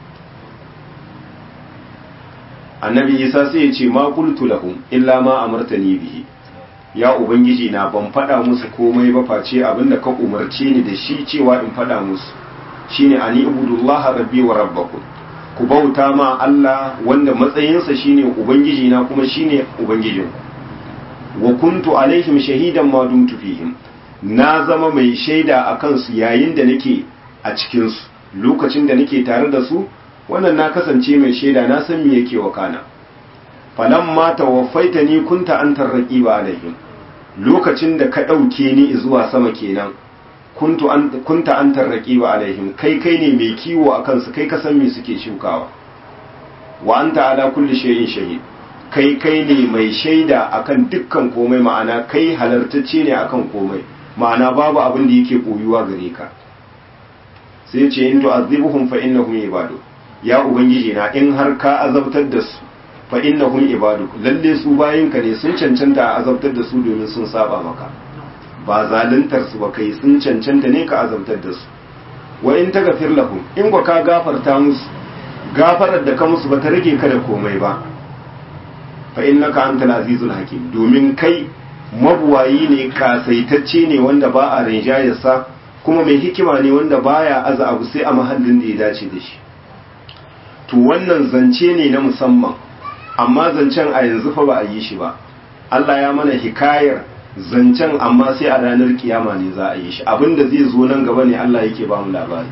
annabi isa sai ya ce ma qultu lahum illa ma amartani bihi ya ubangiji na ban faɗa musu komai ba face abinda ka umarce ni da shi cewa in faɗa musu shine ani ibudullaha rabbi wa rabbakum ku bauta ma Allah wanda matsayinsa shine ubangiji na kuma shine ubangijin wa kuntu alaihim shahidan ma dumtu fihim na zama mai shaida akan su yayin da nake a cikin su lokacin da nake tare da su wannan na kasance mai shaida na san me yake wakana falamma tawaffaitani kunta antar raqiba alaihim lokacin da ka dauke ni zuwa sama kenan kuntu an kunta antar raqiba alaihim kai kai ne mai kiwo akan su kai ka san me suke shukawa wa anta ala kulli shay'in shahid kai kai ne mai shaida akan dukkan komai ma'ana kai halartacce ne akan komai ma'ana babu abin da yake koyuwa gare ka sai ce in tu'azzibuhum fa innahum ibadu ya ubangiji na in har ka azabtar da su fa innahum ibadu lalle su bayinka ne sun cancanta a azabtar da su domin sun saba maka ba zaluntar su ba kai sun cancanta ne ka azabtar da su wa in taghfir lahum in ka gafarta musu gafarar da ka musu ba ta rage ka da komai ba fa innaka antal azizul hakim domin kai mabuwayi ne kasaitacce ne wanda ba a rinjayarsa kuma mai hikima ne wanda baya aza abu sai a mahallin da ya dace da shi to wannan zance ne na musamman amma zancen a yanzu fa ba a yi shi ba Allah ya mana hikayar zancen amma sai a ranar kiyama ne za a yi shi abinda zai zo nan gaba ne Allah yake ba mu labari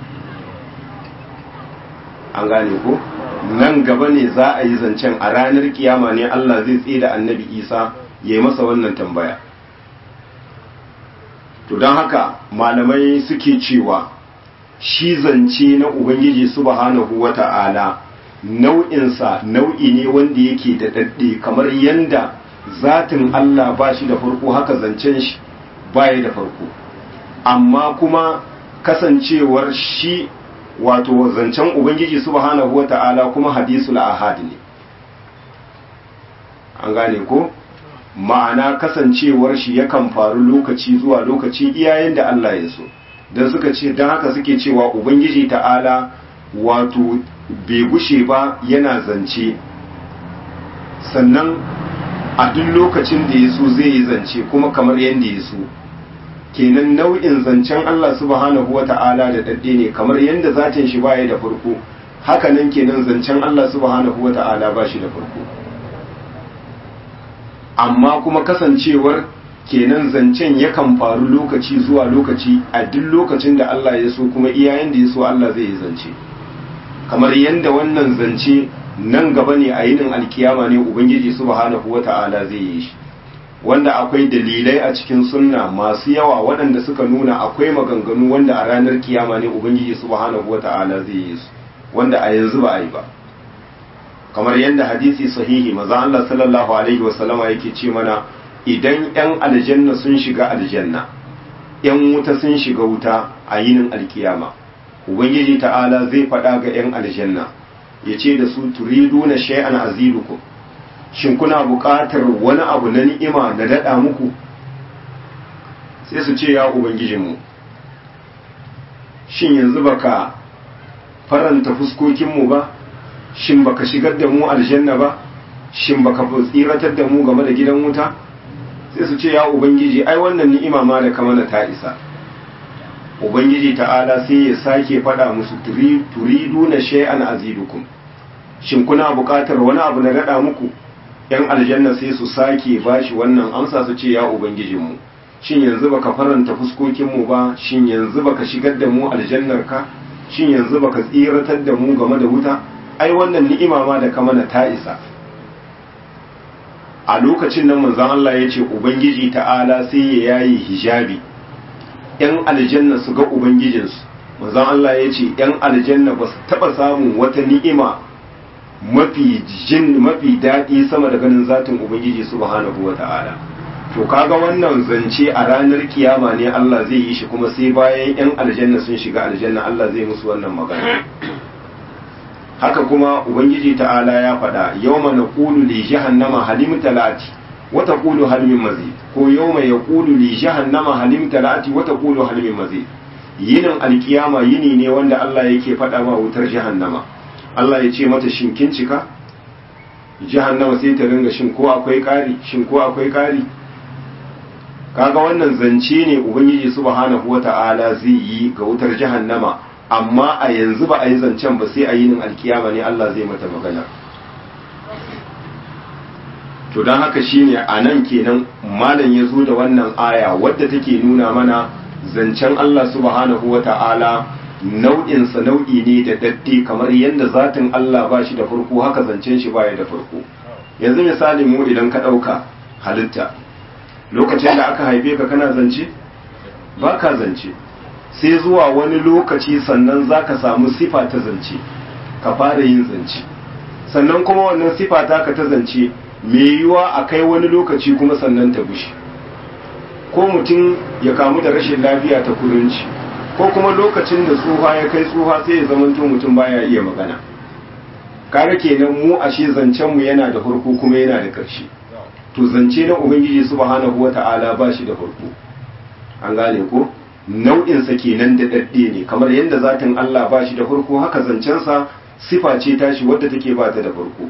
an gane ko nan gaba ne za a yi zancen a ranar kiyama ne Allah zai tsaye da annabi Isa ya yi masa wannan tambaya to don haka malamai suke cewa shi zance na Ubangiji subhanahu wa ta'ala nau'insa nau'i ne wanda yake da daɗe kamar yanda zatin Allah ba shi da farko haka zancen shi baya da farko amma kuma kasancewar shi wato zancen Ubangiji subhanahu wa ta'ala kuma hadisul ahad ne an gane ko ma'ana kasancewar shi yakan faru lokaci zuwa lokaci iyayen da Allah ya so don suka ce don haka suke cewa ubangiji ta'ala wato bai gushe ba yana zance sannan a duk lokacin da ya so zai yi zance kuma kamar yadda ya so kenan nau'in zancen Allah subhanahu wata'ala da dadde ne kamar yadda zatin shi baya da farko haka nan kenan zancen Allah subhanahu wata'ala ba shi da farko amma kuma kasancewar kenan zancen yakan faru lokaci zuwa lokaci a duk lokacin da Allah ya so kuma iyayen da ya so Allah zai yi zance kamar yadda wannan zance nan gaba ne a yinin alkiyama ne ubangiji subhanahu wata'ala zai yi shi wanda akwai dalilai a cikin sunna masu yawa waɗanda suka nuna akwai maganganu wanda a ranar kiyama ne ubangiji subhanahu wata'ala zai yi su wanda a yanzu ba a yi ba kamar yadda hadisi sahihi maza Allah sallallahu alaihi wasallama yake ce mana idan yan aljanna sun shiga aljanna yan wuta sun shiga wuta a yinin alkiyama ubangiji ta'ala zai faɗa ga yan aljanna ya ce da su turiduna shay'an azidukum shin kuna buƙatar wani abu na ni'ima na daɗa muku sai su ce ya ubangijinmu shin yanzu baka faranta fuskokinmu ba shin baka shigar da mu aljanna ba shin baka tsiratar da mu game da gidan wuta sai su ce ya ubangiji ai wannan ni'ima ma da kamana ta isa ubangiji ta'ala sai ya sake faɗa musu turiduna shay'an azidukum shin kuna buƙatar wani abu na daɗa muku yan aljanna sai su sake bashi wannan amsa su ce ya ubangijinmu shin yanzu baka faranta fuskokinmu ba shin yanzu baka shigar da mu aljannarka shin yanzu baka tsiratar da mu game da wuta ai wannan ni'ima ma da kamana ta isa a lokacin nan manzon Allah ya ce ubangiji ta'ala sai ya yayi hijabi yan aljanna su ga ubangijinsu manzon Allah ya ce yan aljanna ba su taba samun wata ni'ima mafi jin mafi daɗi sama da ganin zatin ubangiji subhanahu wata'ala to kaga wannan zance a ranar kiyama ne Allah zai yi shi kuma sai bayan yan aljanna sun shiga aljanna Allah zai musu wannan magana haka kuma ubangiji ta'ala ya faɗa yawma naqulu li jahannama halim talati wa taqulu hal min mazid ko yawma yaqulu li jahannama halim talati wa taqulu hal min mazid yinin alkiyama yini ne wanda Allah yake faɗa wa wutar jahannama Allah ya ce mata shin kin cika jahannama sai ta ringa shin ko akwai ƙari shin ko akwai ƙari kaga wannan zance ne ubangiji subhanahu wata'ala zai yi ga wutar jahannama amma a yanzu ba a yi zancen ba sai a yinin alkiyama ne Allah zai mata magana to don haka shine a nan kenan malam ya zo da wannan aya wadda take nuna mana zancen Allah subhanahu wata'ala nau'insa nau'i ne da dadde kamar yadda zatin Allah ba shi da farko haka zancen shi baya da farko yanzu misali mu idan ka ɗauka halitta lokacin da aka haife ka kana zance ba ka zance sai zuwa wani lokaci sannan za ka samu sifa ta zance ka fara yin zance sannan kuma wannan sifa ta ka ta zance mai yiwuwa a kai wani lokaci kuma sannan ta bushe ko mutum ya kamu da rashin lafiya ta kurinci ko kuma lokacin da tsuha ya kai tsuha sai ya zamanto mutum baya iya magana kare kenan mu ashe zancen mu yana da farko kuma yana da ƙarshe to zance na ubangiji subhanahu wata'ala ba shi da farko an gane ko nau'insa kenan da dadde ne kamar yadda zatin Allah ba shi da farko haka zancensa sifa ce tashi wadda take ba ta da farko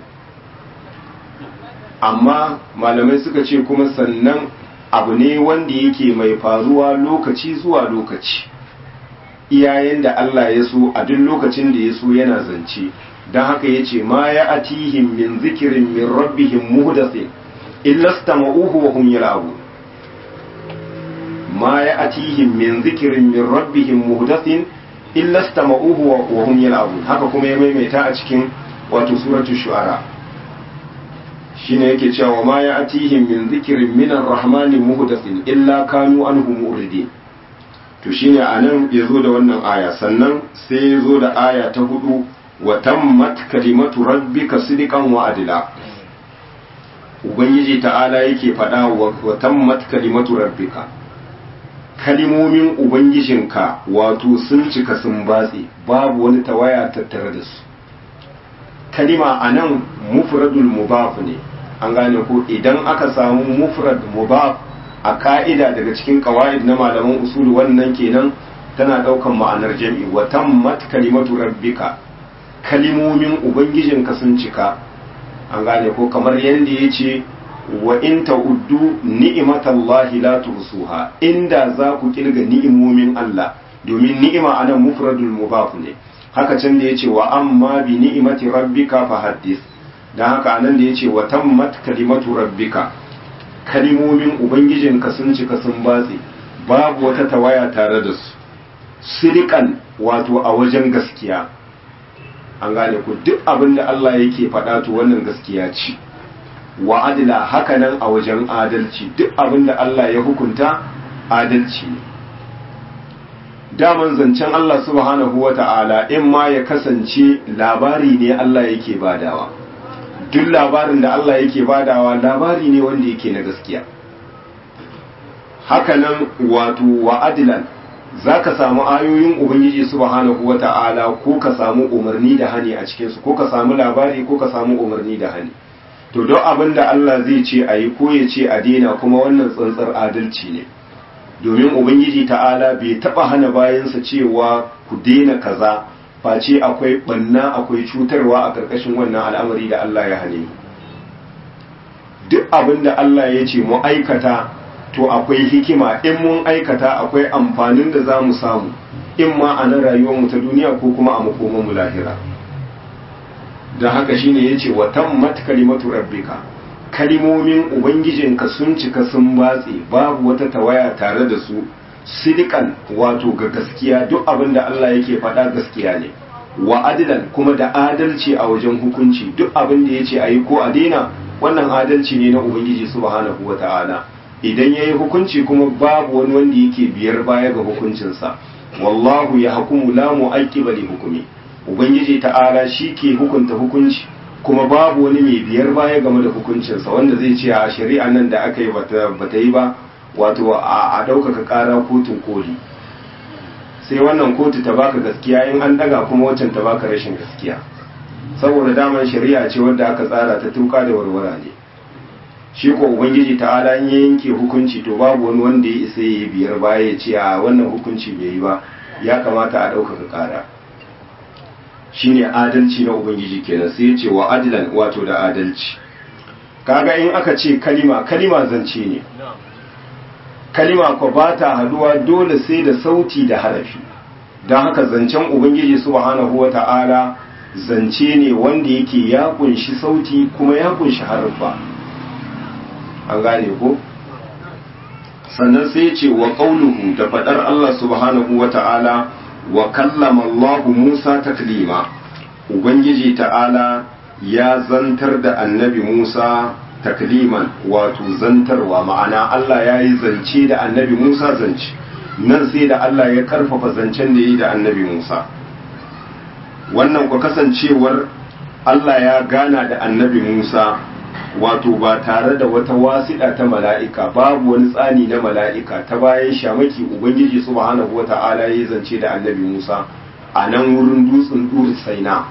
amma malamai suka ce kuma sannan abu ne wanda yake mai faruwa lokaci zuwa lokaci iyayen da Allah ya so a duk lokacin da ya so yana zance don haka ya ce ma ya atihim min zikirin min rabbihim muhdathin illa stama'uhu wa hum yal'abun ma ya atihim min zikirin min rabbihim muhdathin illa stama'uhu wa hum yal'abun haka kuma ya maimaita a cikin wato suratul shu'ara shine yake cewa ma ya atihim min zikirin min ar-rahmani muhdathin illa kanu anhu mu'ridin to shine anan yazo da wannan aya sannan sai yazo da aya ta hudu wa tammat kalimatu rabbika sidqan wa adla ubangiji ta'ala yake faɗa wa tammat kalimatu rabbika kalimomin ubangijinka wato sun cika sun batse babu wani tawaya tattare da su kalima a nan mufradul mubaf ne an gane ko idan aka samu mufrad mubaf a ka'ida daga cikin qawaid na malaman usul wannan kenan tana daukan ma'anar jami'i wa tammat kalimatu rabbika kalimomin ubangijinka sun cika an gane ko kamar yadda ya ce wa in ta'uddu ni'matallahi la tuhsuha inda za ku kirga ni'imomin Allah domin ni'ima anan mufradul mudaf ne haka can da yace wa amma bi ni'mati rabbika fahaddith dan haka anan da yace wa tammat kalimatu rabbika kalimomin ubangijinka sun cika sun batse babu wata tawaya tare da su sirikan wato a wajen gaskiya an gane ku duk abin da Allah yake faɗa to wannan gaskiya ce wa adila hakanan a wajen adalci duk abin da Allah ya hukunta adalci ne daman zancen Allah subhanahu wa ta'ala in ma ya kasance labari ne Allah yake badawa duk labarin da Allah yake badawa labari ne wanda yake na gaskiya hakanan wato wa adilan za ka samu ayoyin ubangiji subhanahu wa ta'ala ko ka samu umarni da hani a cikinsu ko ka samu labari ko ka samu umarni da hani to don abin da Allah zai ce a yi ko ya ce a daina kuma wannan tsantsar adalci ne domin ubangiji ta'ala bai taba hana bayansa cewa ku daina kaza face akwai banna akwai cutarwa a ƙarƙashin wannan al'amari da Allah ya hane duk abin da Allah ya ce mu aikata to akwai hikima in mun aikata akwai amfanin da za mu samu in ma a nan rayuwarmu ta duniya ko kuma a makomanmu lahira don haka shine ya ce wa tammat kalimatu rabbika kalimomin ubangijinka sun cika sun batse babu wata tawaya tare da su sidikan wato ga gaskiya duk abin da Allah yake faɗa gaskiya ne wa adilan kuma da adalci a wajen hukunci duk abin da ya ce a yi ko a daina wannan adalci ne na ubangiji subhanahu wa ta'ala idan ya yi hukunci kuma babu wani wanda yake biyar baya ga hukuncinsa wallahu ya hukumu la mu'aqqiba li hukumi ubangiji ta'ala shi ke hukunta hukunci kuma babu wani mai biyar baya game da hukuncinsa wanda zai ce a shari'a nan da aka yi bata yi ba wato a ɗaukaka ƙara kotun koli sai wannan kotu ta baka gaskiya in an daga kuma waccan ta baka rashin gaskiya saboda daman shari'a ce wadda aka tsara ta tuka da warwara ne shi ko ubangiji ta'ala in ya yanke hukunci to babu wani wanda ya isa ya biyar baya ya ce a wannan hukunci bai yi ba ya kamata a ɗaukaka ƙara shine adalci na ubangiji kenan sai ya ce wa adilan wato da adalci kaga in aka ce kalima kalima zance ne kalima ko ba ta haduwa dole sai da sauti da harafi don haka zancen ubangiji subhanahu wa ta'ala zance ne wanda yake ya kunshi sauti kuma ya kunshi harfa an gane ko sannan sai ce wa qauluhu da fadar Allah subhanahu wa ta'ala wa kallama Allah Musa taklima ubangiji ta'ala ya zantar da annabi Musa takliman wato zantarwa ma'ana Allah ya yi zance da annabi Musa zance nan sai da Allah ya karfafa zancen da yi da annabi Musa wannan ku kasancewar Allah ya gana da annabi Musa wato ba tare da wata wasiɗa ta mala'ika babu wani tsani na mala'ika ta bayan shamaki ubangiji subhanahu wata'ala ya zance da annabi Musa a nan wurin dutsen duri saina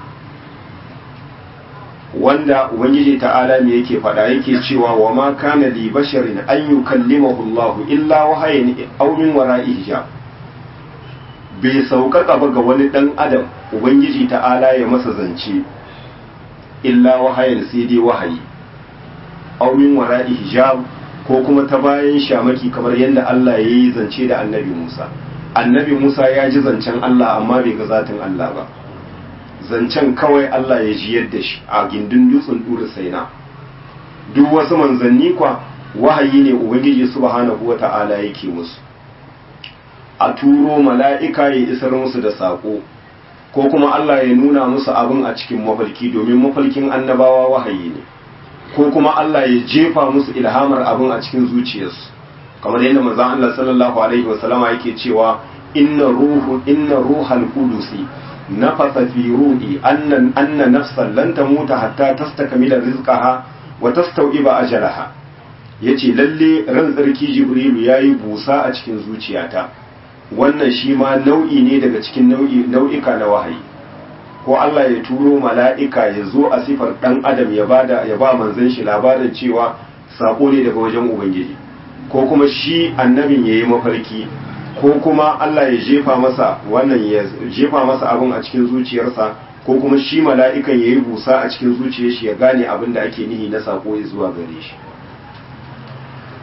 wanda ubangiji ta'ala ne yake faɗa yake cewa wa ma kana li basharin an yukallimahu Allah illa wahayin aw min wara'i hijab bai sauƙaƙa ba ga wani ɗan adam ubangiji ta'ala ya masa zance illa wahayin sai dai wahayi aw min wara'i hijab ko kuma ta bayan shamaki kamar yadda Allah ya yi zance da annabi Musa annabi Musa ya ji zancen Allah amma bai ga zatin Allah ba zancen kawai Allah ya ji yadda shi a gindin dutsen ɗura saina duk wasu manzanni kwa wahayi ne ubangiji subhanahu wa ta'ala yake musu a turo mala'ika ya isar musu da saƙo ko kuma Allah ya nuna musu abin a cikin mafalki domin mafalkin annabawa wahayi ne ko kuma Allah ya jefa musu ilhamar abin a cikin zuciyarsu kamar yadda manzon Allah sallallahu alaihi wasallama yake cewa inna ruhu inna ruhal qudusi nafasa fi ruhi annan anna nafsan lan tamuta hatta tastakmila rizqaha wa tastawiba ajalaha yace lalle ran tsarki jibrilu yayi busa a cikin zuciyata wannan shi ma nau'i ne daga cikin nau'i nau'ika na wahayi ko Allah ya turo mala'ika ya zo a sifar dan adam ya bada ya ba manzon shi labarin cewa sako ne daga wajen ubangiji ko kuma shi annabin yayi mafarki ko kuma Allah ya jefa masa wannan ya jefa masa abin a cikin zuciyarsa ko kuma shi mala'ikan ya yi busa a cikin zuciyar shi ya gane abin da ake nihi na sako zuwa gare shi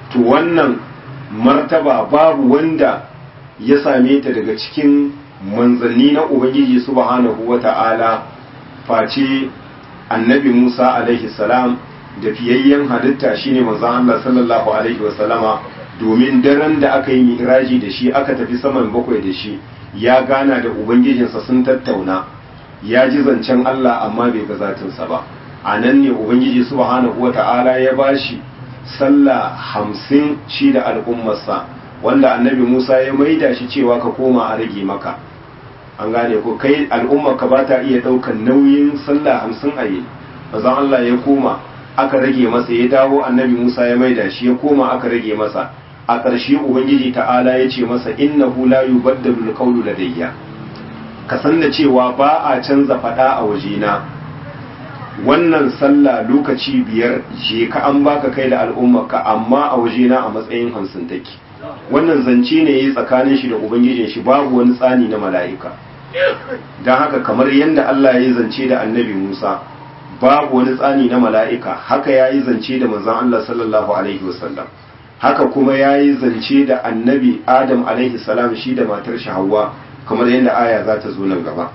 to wannan martaba babu wanda ya same ta daga cikin manzanni na ubangiji subhanahu wata'ala face annabi Musa alaihi salam da fiyayyen halitta shine manzon Allah sallallahu alaihi wasallama domin daren da aka yi miraji da shi aka tafi saman bakwai da shi ya gana da ubangijinsa sun tattauna ya ji zancen Allah amma bai ga zatinsa ba a nan ne ubangiji subhanahu wata'ala ya bashi sallah hamsin shi da al'ummarsa wanda annabi Musa ya maida shi cewa ka koma a rage maka an gane ko kai al'ummarka ba ta iya ɗaukan nauyin sallah hamsin a yi mazan Allah ya koma aka rage masa ya dawo annabi Musa ya maida shi ya koma aka rage masa a ƙarshe ubangiji ta'ala ya ce masa innahu la yubaddalu alqawlu ladayya ka san da cewa ba a canza faɗa a wajena wannan sallah lokaci biyar je ka an baka kai da al'ummarka amma a wajena a matsayin hamsin take wannan zance ne yayi tsakanin shi da ubangijin shi babu wani tsani na mala'ika don haka kamar yadda Allah ya yi zance da annabi Musa babu wani tsani na mala'ika haka ya yi zance da manzon Allah sallallahu alaihi wasallam haka kuma ya yi zance da annabi Adam alaihi salam shi da matar shi Hawwa kamar yadda aya za ta zo nan gaba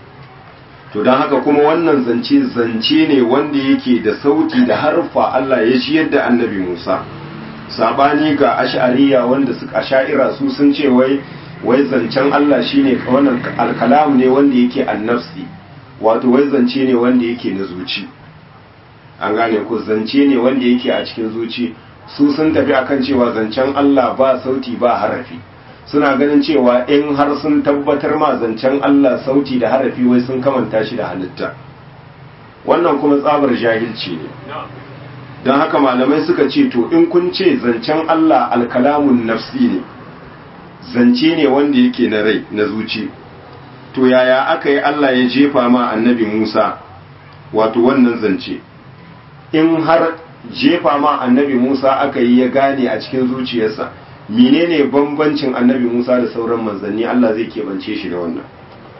to don haka kuma wannan zance zance ne wanda yake da sauti da harfa Allah ya ji yadda annabi Musa sabani ga ash'ariya wanda suka asha'ira su sun ce wai wai zancen Allah shine wannan alkalam ne wanda yake annafsi wato wai zance ne wanda yake na zuci an gane ko zance ne wanda yake a cikin zuci su sun tafi akan cewa zancen Allah ba sauti ba harafi suna ganin cewa in har sun tabbatar ma zancen Allah sauti da harafi wai sun kamanta shi da halitta wannan kuma tsabar jahilci ne don haka malamai suka ce to in kun ce zancen Allah alkalamun nafsi ne zance ne wanda yake na rai na zuci to yaya aka yi Allah ya jefa ma annabi Musa wato wannan zance in har jefa ma annabi Musa aka yi ya gane a cikin zuciyarsa menene bambancin annabi Musa da sauran manzanni Allah zai keɓance shi da wannan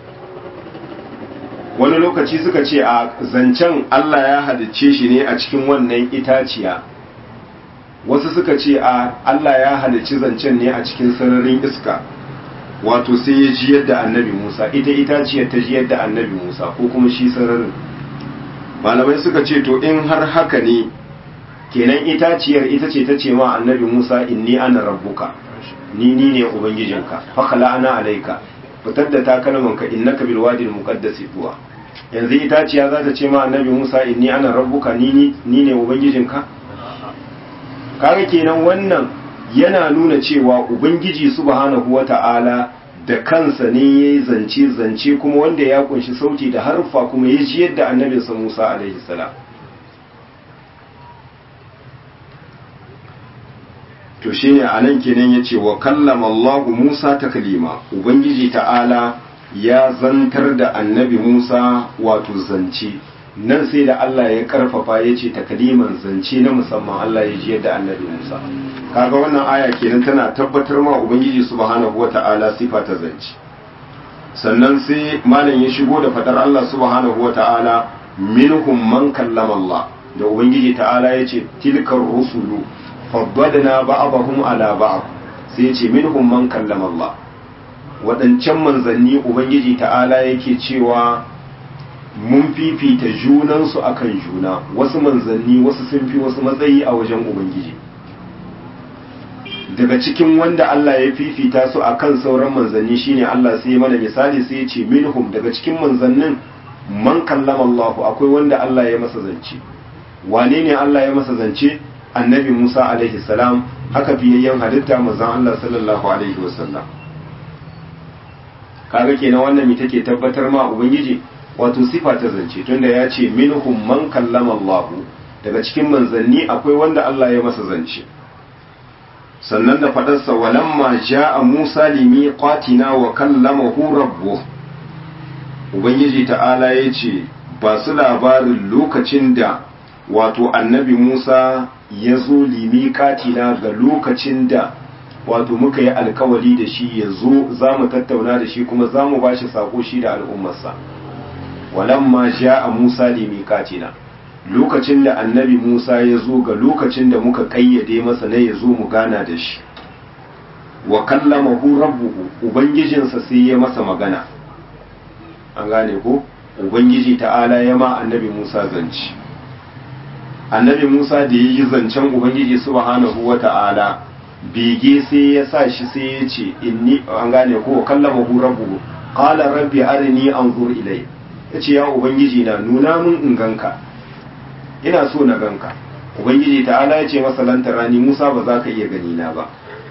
wani lokaci suka ce a zancen Allah ya halicce shi ne a cikin wannan itaciya wasu suka ce a Allah ya halicci zancen ne a cikin sararin iska wato sai ya ji yadda annabi Musa ita itaciyar ta ji yadda annabi Musa ko kuma shi sararin malamai suka ce to in har haka ne kenan itaciyar ita ce ta ce ma annabi Musa inni ana rabbuka ni ni ne ubangijinka fakala ana alaika fitar da takalmanka innaka bil wadi al muqaddas tuwa yanzu itaciya za ta ce ma annabi Musa inni ana rabbuka ni ni ne ubangijinka kaga kenan wannan yana nuna cewa ubangiji subhanahu wata'ala da kansa ne yayi zance zance kuma wanda ya kunshi sauti da harfa kuma ya ji yadda annabinsa Musa alaihi salam to shine anan kenan yace wa kallama Allah Musa taklima ubangiji ta'ala ya zantar da annabi Musa wato zance nan sai da Allah ya karfafa yace takliman zance na musamman Allah ya ji yadda annabi Musa kaga wannan aya kenan tana tabbatar ma ubangiji subhanahu wata'ala sifa ta zance sannan sai malam ya shigo da fadar Allah subhanahu wata'ala minhum man kallama Allah da ubangiji ta'ala yace tilkar rusulu faddadna ba'dahum ala ba'd sai yace minhum man kallama Allah wadancan manzanni ubangiji ta'ala yake cewa mun fifita junansu akan juna wasu manzanni wasu sun fi wasu matsayi a wajen ubangiji daga cikin wanda Allah ya fifita su akan sauran manzanni shine Allah sai ya mana misali sai ya ce minhum daga cikin manzannin man kallama Allah akwai wanda Allah ya masa zance wane ne Allah ya masa zance annabi Musa alaihi salam haka fiyayyen halitta manzon Allah sallallahu alaihi wasallam kaga kenan wannan mi take tabbatar ma ubangiji wato sifa ta zance tunda ya ce minhum man kallama Allah daga cikin manzanni akwai wanda Allah ya masa zance sannan da fadarsa walamma ja'a Musa limiqatina wa kallamahu rabbuh ubangiji ta'ala ya ce ba su labarin lokacin da wato annabi Musa ya zo limiqatina ga lokacin da wato muka yi alkawari da shi ya zo za mu tattauna da shi kuma za mu ba shi sako shi da al'ummarsa walamma ja a musa limiqatina lokacin da annabi Musa ya zo ga lokacin da muka kayyade masa na ya zo mu gana da shi wa kallamahu rabbuhu ubangijinsa sai ya masa magana an gane ko ubangiji ta'ala ya ma annabi Musa zance annabi Musa da ya yi zancen ubangiji subhanahu wa ta'ala bege sai ya sa shi sai ya ce inni an gane ko kallamahu rabbuhu qala rabbi arini anzur ilay yace ya ubangiji na nuna mun in ganka ina so na ganka ubangiji ta'ala ya ce masa lantarani Musa ba za ka iya gani na ba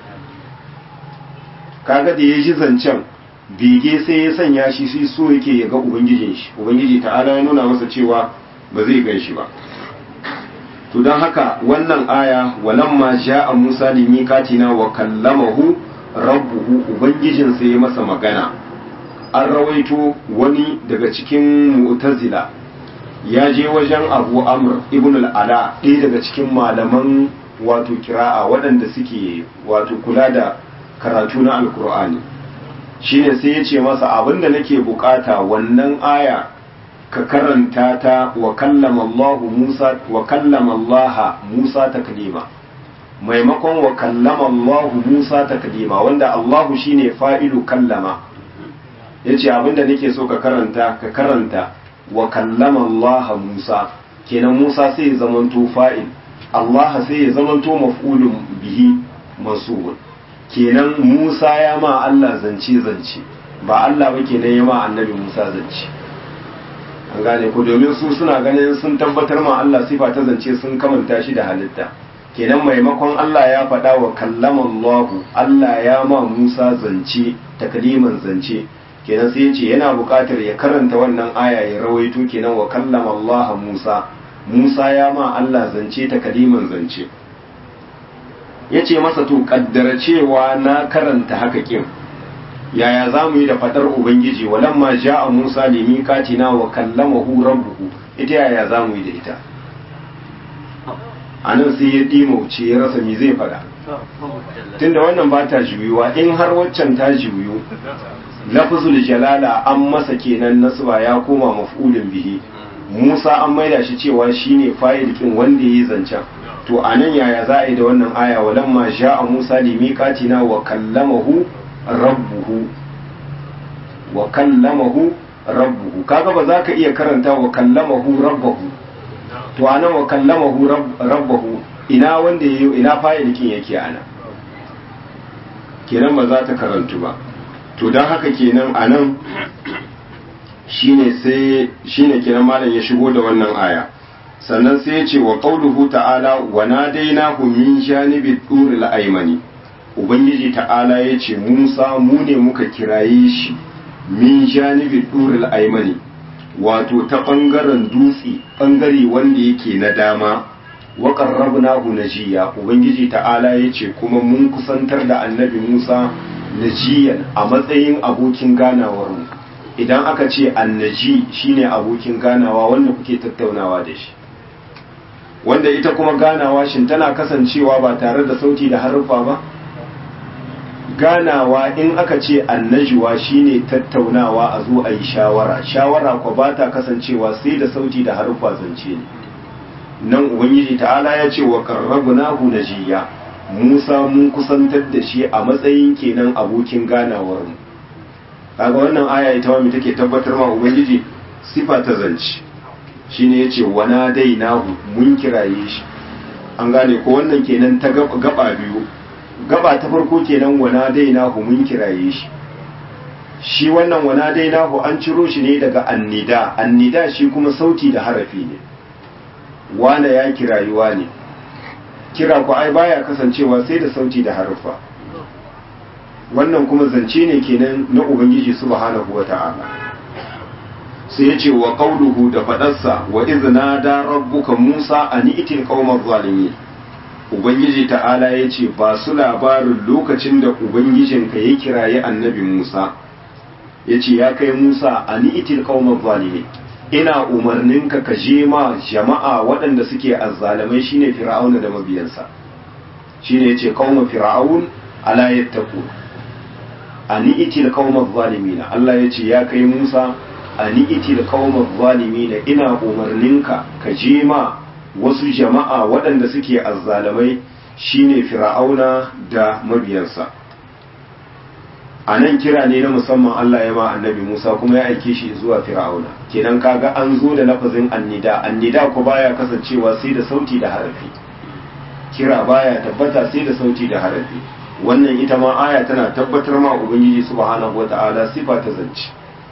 kaga da ya ji zancen bege sai ya sanya shi sai so yake ya ga ubangijin shi ubangiji ta'ala ya nuna masa cewa ba zai gan shi ba to don haka wannan aya walamma ja'a Musa limiqatina wa kallamahu rabbuhu ubangijin sai ya masa magana an rawaito wani daga cikin mu'tazila ya je wajen Abu Amr ibn al-Ala ɗaya daga cikin malaman wato kira'a waɗanda suke wato kula da karatu na alkur'ani shine sai ya ce masa abinda nake bukata wannan aya ka karanta ta wa kallama Allah Musa wa kallama Allah Musa taklima maimakon wa kallama Allah Musa taklima wanda Allah shine fa'ilu kallama yace abinda nake so ka karanta ka karanta wa kallama Allah Musa kenan Musa sai ya zamanto fa'il Allah sai ya zamanto maf'ulun bihi mansubun kenan Musa ya ma Allah zance zance ba Allah ba kenan ya ma annabi Musa zance an gane ko domin su suna ganin sun tabbatar ma Allah sifa ta zance sun kamanta shi da halitta kenan maimakon Allah ya faɗa wa kallama Allah Allah ya ma Musa zance takliman zance kenan sai ya ce yana buƙatar ya karanta wannan aya ya rawaito kenan wa kallama Allah Musa Musa ya ma Allah zance takliman zance ya ce masa to kaddara cewa na karanta haka kin yaya za mu yi da fadar ubangiji walamma ja'a musa limi katina wa kallamahu rabbuhu ita yaya za mu yi da ita a nan sai ya dimauce ya rasa me zai fada tunda wannan ba ta juyuwa in har waccan ta juyu lafzul jalala an masa kenan nasba ya koma maf'ulin bihi musa an maida shi cewa shine fa'il kin wanda yayi zancen to a nan yaya za a yi da wannan aya walamma ja'a Musa limiqatina wa kallamahu rabbuhu wa kallamahu rabbuhu kaga ba za ka iya karanta wa kallamahu rabbahu to anan wa kallamahu rabbahu ina wanda yayi ina fa'ilikin yake ana kenan ba za ta karantu ba to dan haka kenan anan shine sai shine kenan malam ya shigo da wannan aya sannan sai ya ce wa qauluhu ta'ala wa nadainahu min janibi turil aymani ubangiji ta'ala ya ce Musa mu ne muka kiraye shi min janibi turil aymani wato ta bangaren dutse bangare wanda yake na dama wa qarrabnahu najiya ubangiji ta'ala ya ce kuma mun kusantar da annabi Musa najiyan a matsayin abokin ganawar mu idan aka ce annaji shine abokin ganawa wanda kuke tattaunawa da shi wanda ita kuma ganawa shin tana kasancewa ba tare da sauti da haruffa ba ganawa in aka ce annajuwa shine tattaunawa a zo a yi shawara shawara kwa ba ta kasancewa sai da sauti da haruffa zance ne nan ubangiji ta'ala ya ce wa qarrabnahu najiya Musa mun kusantar da shi a matsayin kenan abokin ganawar mu kaga wannan aya ita ma take tabbatar ma ubangiji sifa ta zance shine yace wana dai nahu mun kiraye shi an gane ko wannan kenan ta gaba biyu gaba ta farko kenan wana dai nahu mun kiraye shi shi wannan wana dai nahu an ciro shi ne daga annida annida shi kuma sauti da harafi ne wana ya kirayuwa ne kira ku ai baya kasancewa sai da sauti da harfa wannan kuma zance ne kenan na ubangiji subhanahu wata'ala sai ya ce wa qauluhu da fadarsa wa izna da rabbuka musa an itil qaumaz zalimin ubangiji ta'ala ya ce ba su labarin lokacin da ubangijinka ya kiraye annabi musa ya ce ya kai musa an itil qaumaz zalimin ina umarninka ka je ma jama'a waɗanda suke azzalamai shine fir'auna da mabiyansa shine yace qauma fir'aun ala yattaqu ani itil qauma zalimina Allah yace ya kai Musa ani itil qaumaz zalimin ina umarninka ka je ma wasu jama'a waɗanda suke azzalamai shine fir'auna da mabiyansa a nan kira ne na musamman Allah ya ma annabi Musa kuma ya aike shi zuwa fir'auna kenan kaga an zo da lafazin annida annida ko baya kasancewa sai da sauti da harafi kira baya tabbata sai da sauti da harafi wannan ita ma aya tana tabbatar ma ubangiji subhanahu wata'ala sifa ta zance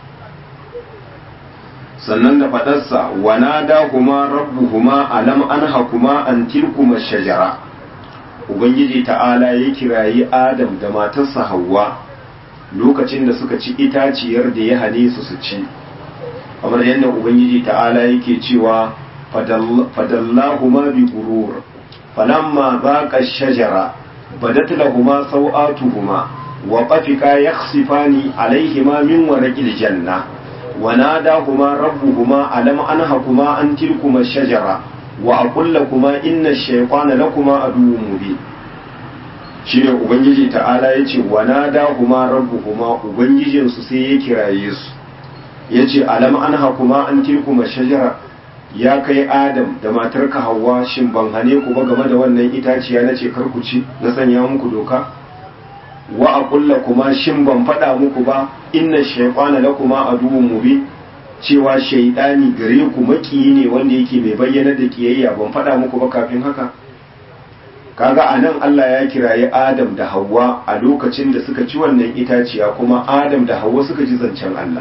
sannan da fadarsa wa nadahuma rabbuhuma alam anhakuma an tilkuma shajara ubangiji ta'ala ya kirayi adam da matarsa hawwa lokacin da suka ci itaciyar da ya hane su su ci kamar yadda ubangiji ta'ala yake cewa fadallahuma bi gurur falamma zaqa shajara badat lahuma sawatuhuma wa qafika yakhsifani alayhima min warqil janna wa nadahuma rabbuhuma alam anhakuma an tilkuma shajara wa aqul lakuma inna ash-shaytana lakuma aduwwun mubin shine ubangiji ta'ala yace wa nadahuma rabbuhuma ubangijin su sai ya kiraye su yace alam anhakuma an tilkuma shajara ya kai adam da matarka hawa shin ban hane ku ba game da wannan itaciya na ce kar ku ci na sanya muku doka wa aqulla kuma shin ban faɗa muku ba inna shaytana lakuma aduwwun mubin cewa shaidani gare ku makiyi ne wanda yake mai bayyana da kiyayya ban faɗa muku ba kafin haka kaga anan Allah ya kirayi Adam da Hawwa a lokacin da suka ci wannan itaciya kuma Adam da Hawwa suka ji zancen Allah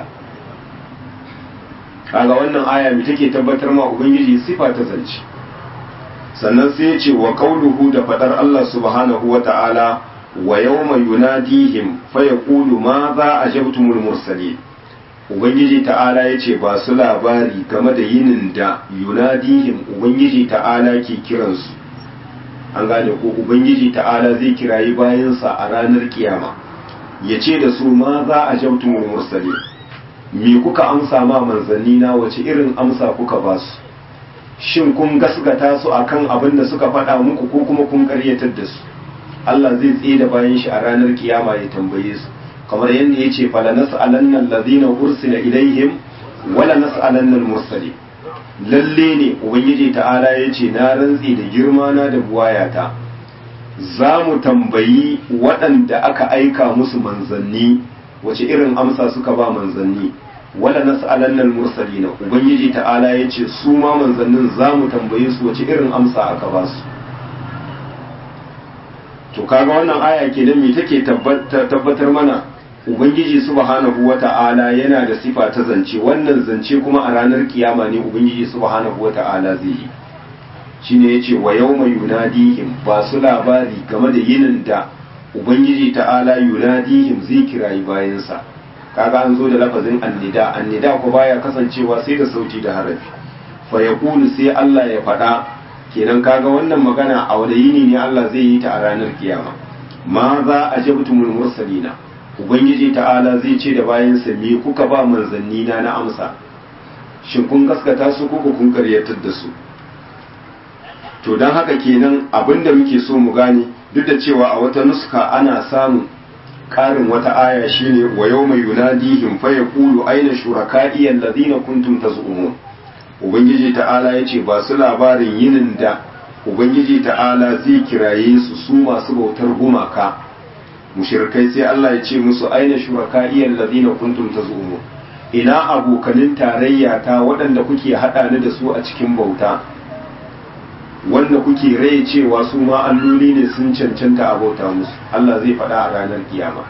kaga wannan aya mai take tabbatar ma ubangiji sifa ta zance sannan sai ya ce wa qauluhu da fadar Allah subhanahu wa ta'ala wa yawma yunadihim fa yaqulu ma za ajabtumul mursalin ubangiji ta'ala ya ce ba su labari game da yinin da yunadihim ubangiji ta'ala ke kiransu an gane ko ubangiji ta'ala zai kirayi bayansa a ranar kiyama ya ce da su ma za a jabtumul mursali me kuka amsa ma manzanni na wace irin amsa kuka ba su shin kun gasgata su akan abin da suka faɗa muku ko kuma kun karyatar da su Allah zai tsaye da bayan shi a ranar kiyama ya tambaye su kamar yadda ya ce fala nas'alanna allazina ursila ilaihim wala nas'alanna al-mursalin lalle ne ubangiji ta'ala ya ce na rantse da girma na da buwayata za mu tambayi waɗanda aka aika musu manzanni wace irin amsa suka ba manzanni wala nas'alanna al-mursalina ubangiji ta'ala ya ce su ma manzannin za mu tambaye su wace irin amsa aka ba su to kaga wannan aya kenan me take tabbatar mana ubangiji subhanahu wata'ala yana da sifa ta zance wannan zance kuma a ranar kiyama ne ubangiji subhanahu wata'ala zai yi shine yace wa yawma yunadihim ba su labari game da yinin da ubangiji ta'ala yunadihim zai kirayi bayansa kaga an zo da lafazin annida annida ko baya kasancewa sai da sauti da harafi fa yaqulu sai Allah ya faɗa kenan kaga wannan magana a wani yini ne Allah zai yi ta a ranar kiyama ma za a jabtumul mursalina ubangiji ta'ala zai ce da bayansa me kuka ba manzanni na na amsa shin kun gaskata su ko kun karyatar da su to don haka kenan abinda muke so mu gane duk da cewa a wata nuska ana samun karin wata aya shine wa yawma yunadihim fa yaqulu aina shuraka'i alladhina kuntum tazumun ubangiji ta'ala yace ba su labarin yinin da ubangiji ta'ala zai kiraye su su masu bautar gumaka mushrikai sai Allah ya ce musu aina shuraka'i alladhina kuntum tazumun ina abokanin tarayya ta waɗanda kuke haɗa ni da su a cikin bauta wanda kuke rai cewa su ma alloli ne sun cancanta a bauta musu Allah zai faɗa a ranar kiyama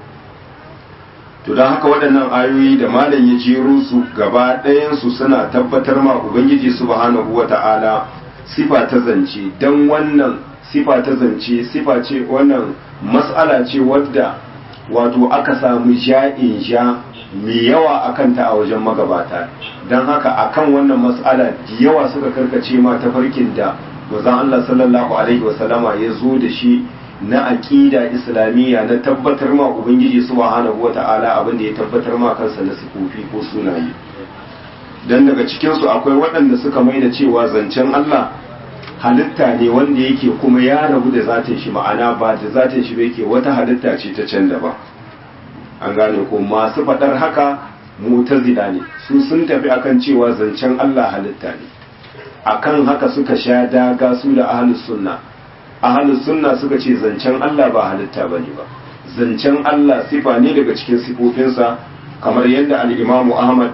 to don haka waɗannan ayoyi da malam ya jero su gaba ɗayansu suna tabbatar ma ubangiji subhanahu wata'ala sifa ta zance don wannan sifa ta zance sifa ce wannan mas'ala ce wadda wato aka samu ja'in ja mai yawa akan ta a wajen magabata don haka akan wannan mas'ala da yawa suka karkace ma ta farkin da manzon Allah sallallahu alaihi wasallama ya zo da shi na aqida islamiyya na tabbatar ma ubangiji subhanahu wata'ala abin da ya tabbatar ma kansa na sifofi ko sunaye dan daga cikin su akwai waɗanda suka mai da cewa zancen Allah halitta ne wanda yake kuma ya rabu da zatin shi ma'ana ba da zatin shi ba yake wata halitta ce ta can da ba an gane ko masu faɗar haka mu'tazila ne su sun tafi akan cewa zancen Allah halitta ne akan haka suka sha daga su da ahlus sunna ahlus sunna suka ce zancen Allah ba halitta bane ba zancen Allah sifa ne daga cikin sifofinsa kamar yadda al-Imam Ahmad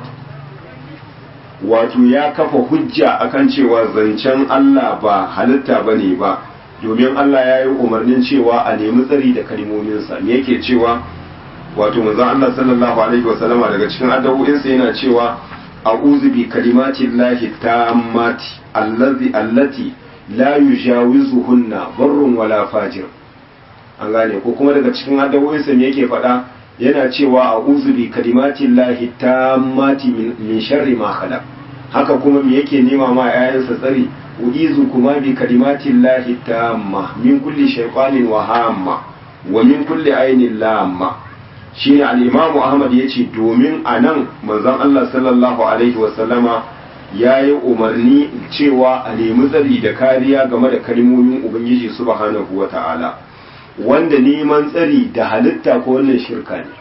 wato ya kafa hujja akan cewa zancen Allah ba halitta bane ba domin Allah ya yi umarnin cewa a nemi tsari da kalmominsa me yake cewa wato manzon Allah sallallahu alaihi wasallama daga cikin addu'o'insa yana cewa a'udhu bi kalimati llahi tammati allazi allati la yujawizuhunna barrun wala fajir an gane ko kuma daga cikin addu'o'insa me yake faɗa yana cewa a'udhu bi kalimati llahi tammati min sharri ma khalaq haka kuma me yake nema ma 'ya'yansa tsari uizu kuma bi kalimatin lahi tamma min kulli shaytanin wa hamma wa min kulli ainin lamma shine al-imamu ahmad yace domin anan manzon Allah sallallahu alaihi wa sallama yayi umarni cewa a nemi tsari da kariya game da kalmomin ubangiji subhanahu wa ta'ala wanda neman tsari da halitta ko wannan shirka ne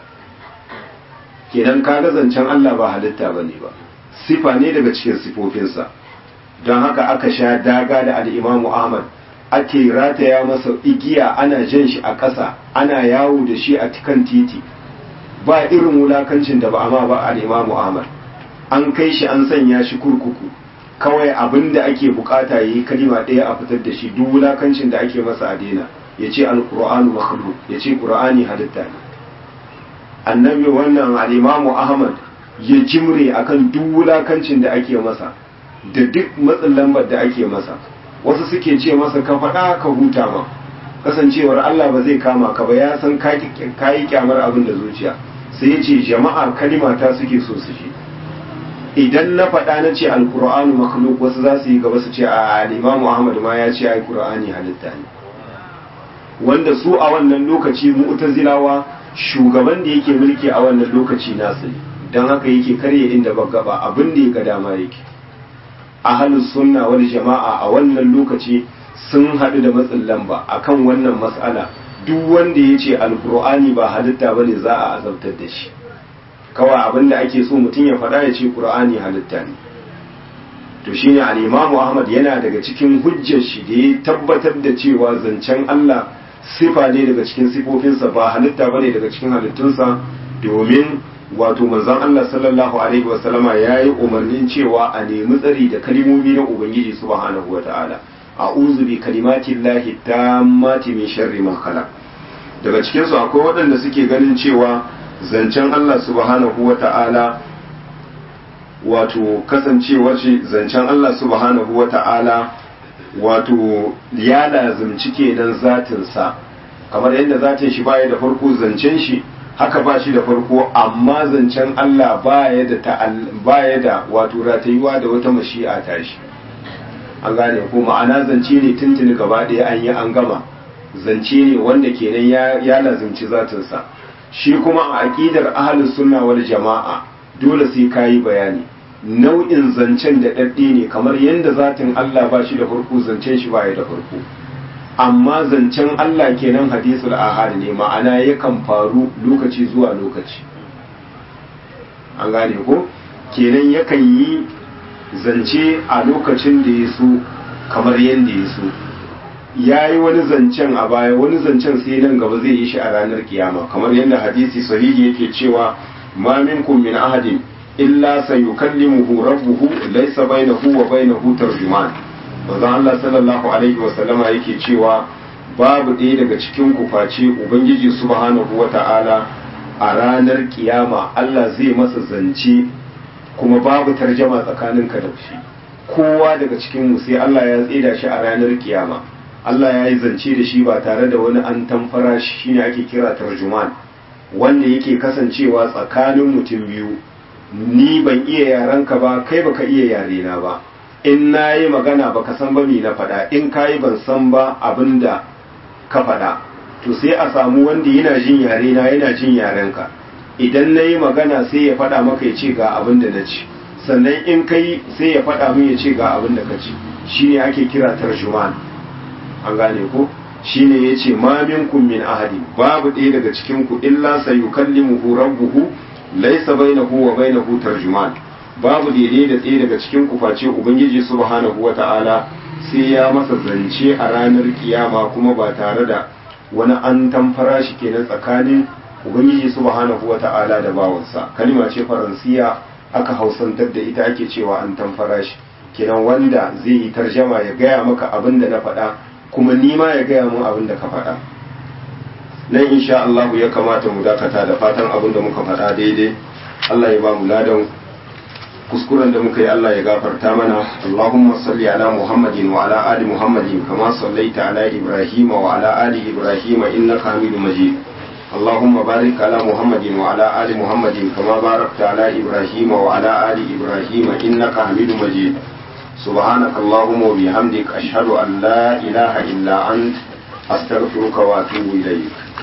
kenan kaga zancen Allah ba halitta bane ba sifa ne daga cikin sifofinsa don haka aka sha daga da al'imamu ahmad ake rataya masa igiya ana jan shi a ƙasa ana yawo da shi a kan titi ba irin wulakancin da ba amma ba al'imamu ahmad an kai shi an sanya shi kurkuku kawai abin da ake bukata ya yi kalima ɗaya a fitar da shi duk wulakancin da ake masa a daina ya ce alƙur'anu makhluk ya ce ƙur'ani halitta ne annabi wannan al'imamu ahmad ya jimre akan duk wulakancin da ake masa da duk matsin lambar da ake masa wasu suke ce masa ka faɗa ka huta ma kasancewar Allah ba zai kama ka ba ya san ka yi kyamar abin da zuciya sai ya ce jama'ar kalimata suke so su ji idan na faɗa na ce alkur'anu makhluk wasu za su yi gaba su ce a imamu ahmad ma ya ce alkur'ani halitta ne wanda su a wannan lokaci mu'tazilawa shugaban da yake mulki a wannan lokaci nasu ne don haka yake karye inda ba gaba abin da ya ga dama yake ahalus sunna wal jama'a a wannan lokaci sun haɗu da matsin lamba akan wannan mas'ala duk wanda ya ce alkur'ani ba halitta ba ne za a azabtar da shi kawai abin da ake so mutum ya faɗa ya ce ƙur'ani halitta ne to shine al-imamu ahmad yana daga cikin hujjar shi da ya tabbatar da cewa zancen allah sifa ne daga cikin sifofinsa ba halitta ba ne daga cikin halittunsa domin wato manzon Allah sallallahu alaihi wasallama ya yi umarnin cewa a nemi tsari da kalimomi na Ubangiji subhanahu wa ta'ala a'udhu bi kalimatin lahi tammati min sharri ma khalaq daga cikin su akwai waɗanda suke ganin cewa zancen Allah subhanahu wa ta'ala wato kasancewar shi zancen Allah subhanahu wa ta'ala wato ya lazimci kenan zatin sa kamar yadda zatin shi baya da farko zancen shi haka ba shi da farko amma zancen Allah baya da baya da wato ratayuwa da wata mashi'a ta shi an gane ko ma'ana zance ne tuntuni gaba ɗaya an yi an gama zance ne wanda kenan ya ya lazimci zatinsa shi kuma a aqidar ahlus sunna wal jama'a dole sai kayi bayani nau'in zancen da dadde ne kamar yadda zatin Allah ba shi da farko zancen shi baya da farko amma zancen Allah kenan hadisul ahad ne ma'ana yakan faru lokaci zuwa lokaci an gane ko kenan yakan yi zance a lokacin da ya so kamar yadda ya so ya yi wani zancen a baya wani zancen sai nan gaba zai yi shi a ranar kiyama kamar yadda hadisi sahihi yake cewa ma minkum min ahadin illa sayukallimuhu rabbuhu laysa bainahu wa bainahu tarjuman manzon Allah sallallahu alaihi wa sallama yake cewa babu ɗaya daga cikin ku face ubangiji subhanahu wa ta'ala a ranar kiyama Allah zai masa zance kuma babu tarjama tsakaninka da shi kowa daga cikin mu sai Allah ya tsida shi a ranar kiyama Allah ya yi zance da shi ba tare da wani an tamfara shi shine ake kira tarjuman wanda yake kasancewa tsakanin mutum biyu ni ban iya yarenka ba kai baka iya yarena ba in na yi magana baka san ba me na faɗa in ka yi ban san ba abin da ka faɗa to sai a samu wanda yana jin yare na yana jin yarenka idan na yi magana sai ya faɗa maka ya ce ga abin da na ci sannan in ka yi sai ya faɗa min ya ce ga abin da ka ci shine ake kira tarjuman an gane ko shine yace ma minkum min ahadi babu ɗaya daga cikin ku illa sayukallimuhu rabbuhu laisa bainahu wa bainahu tarjuman babu daidai da tsaye daga cikin kuface ubangiji subhanahu wata'ala sai ya masa zance a ranar kiyama kuma ba tare da wani an tamfara shi kenan tsakanin ubangiji subhanahu wata'ala da bawansa kalima ce faransiya aka hausantar da ita ake cewa an tamfara shi kenan wanda zai yi tarjama ya gaya maka abin da na faɗa kuma ni ma ya gaya mun abin da ka faɗa nan insha Allah ya kamata mu dakata da fatan abin da muka faɗa daidai Allah ya ba mu ladan kuskuren da muka yi Allah ya gafarta mana Allahumma salli ala Muhammadin wa ala ali Muhammadin kama sallaita ala Ibrahim wa ala ali Ibrahim innaka Hamidum Majid اللهم بارك على محمد وعلى آل محمد كما باركت على إبراهيم وعلى آل إبراهيم إنك حميد مجيد سبحانك اللهم وبحمدك أشهد أن لا إله إلا أنت أستغفرك وأتوب إليك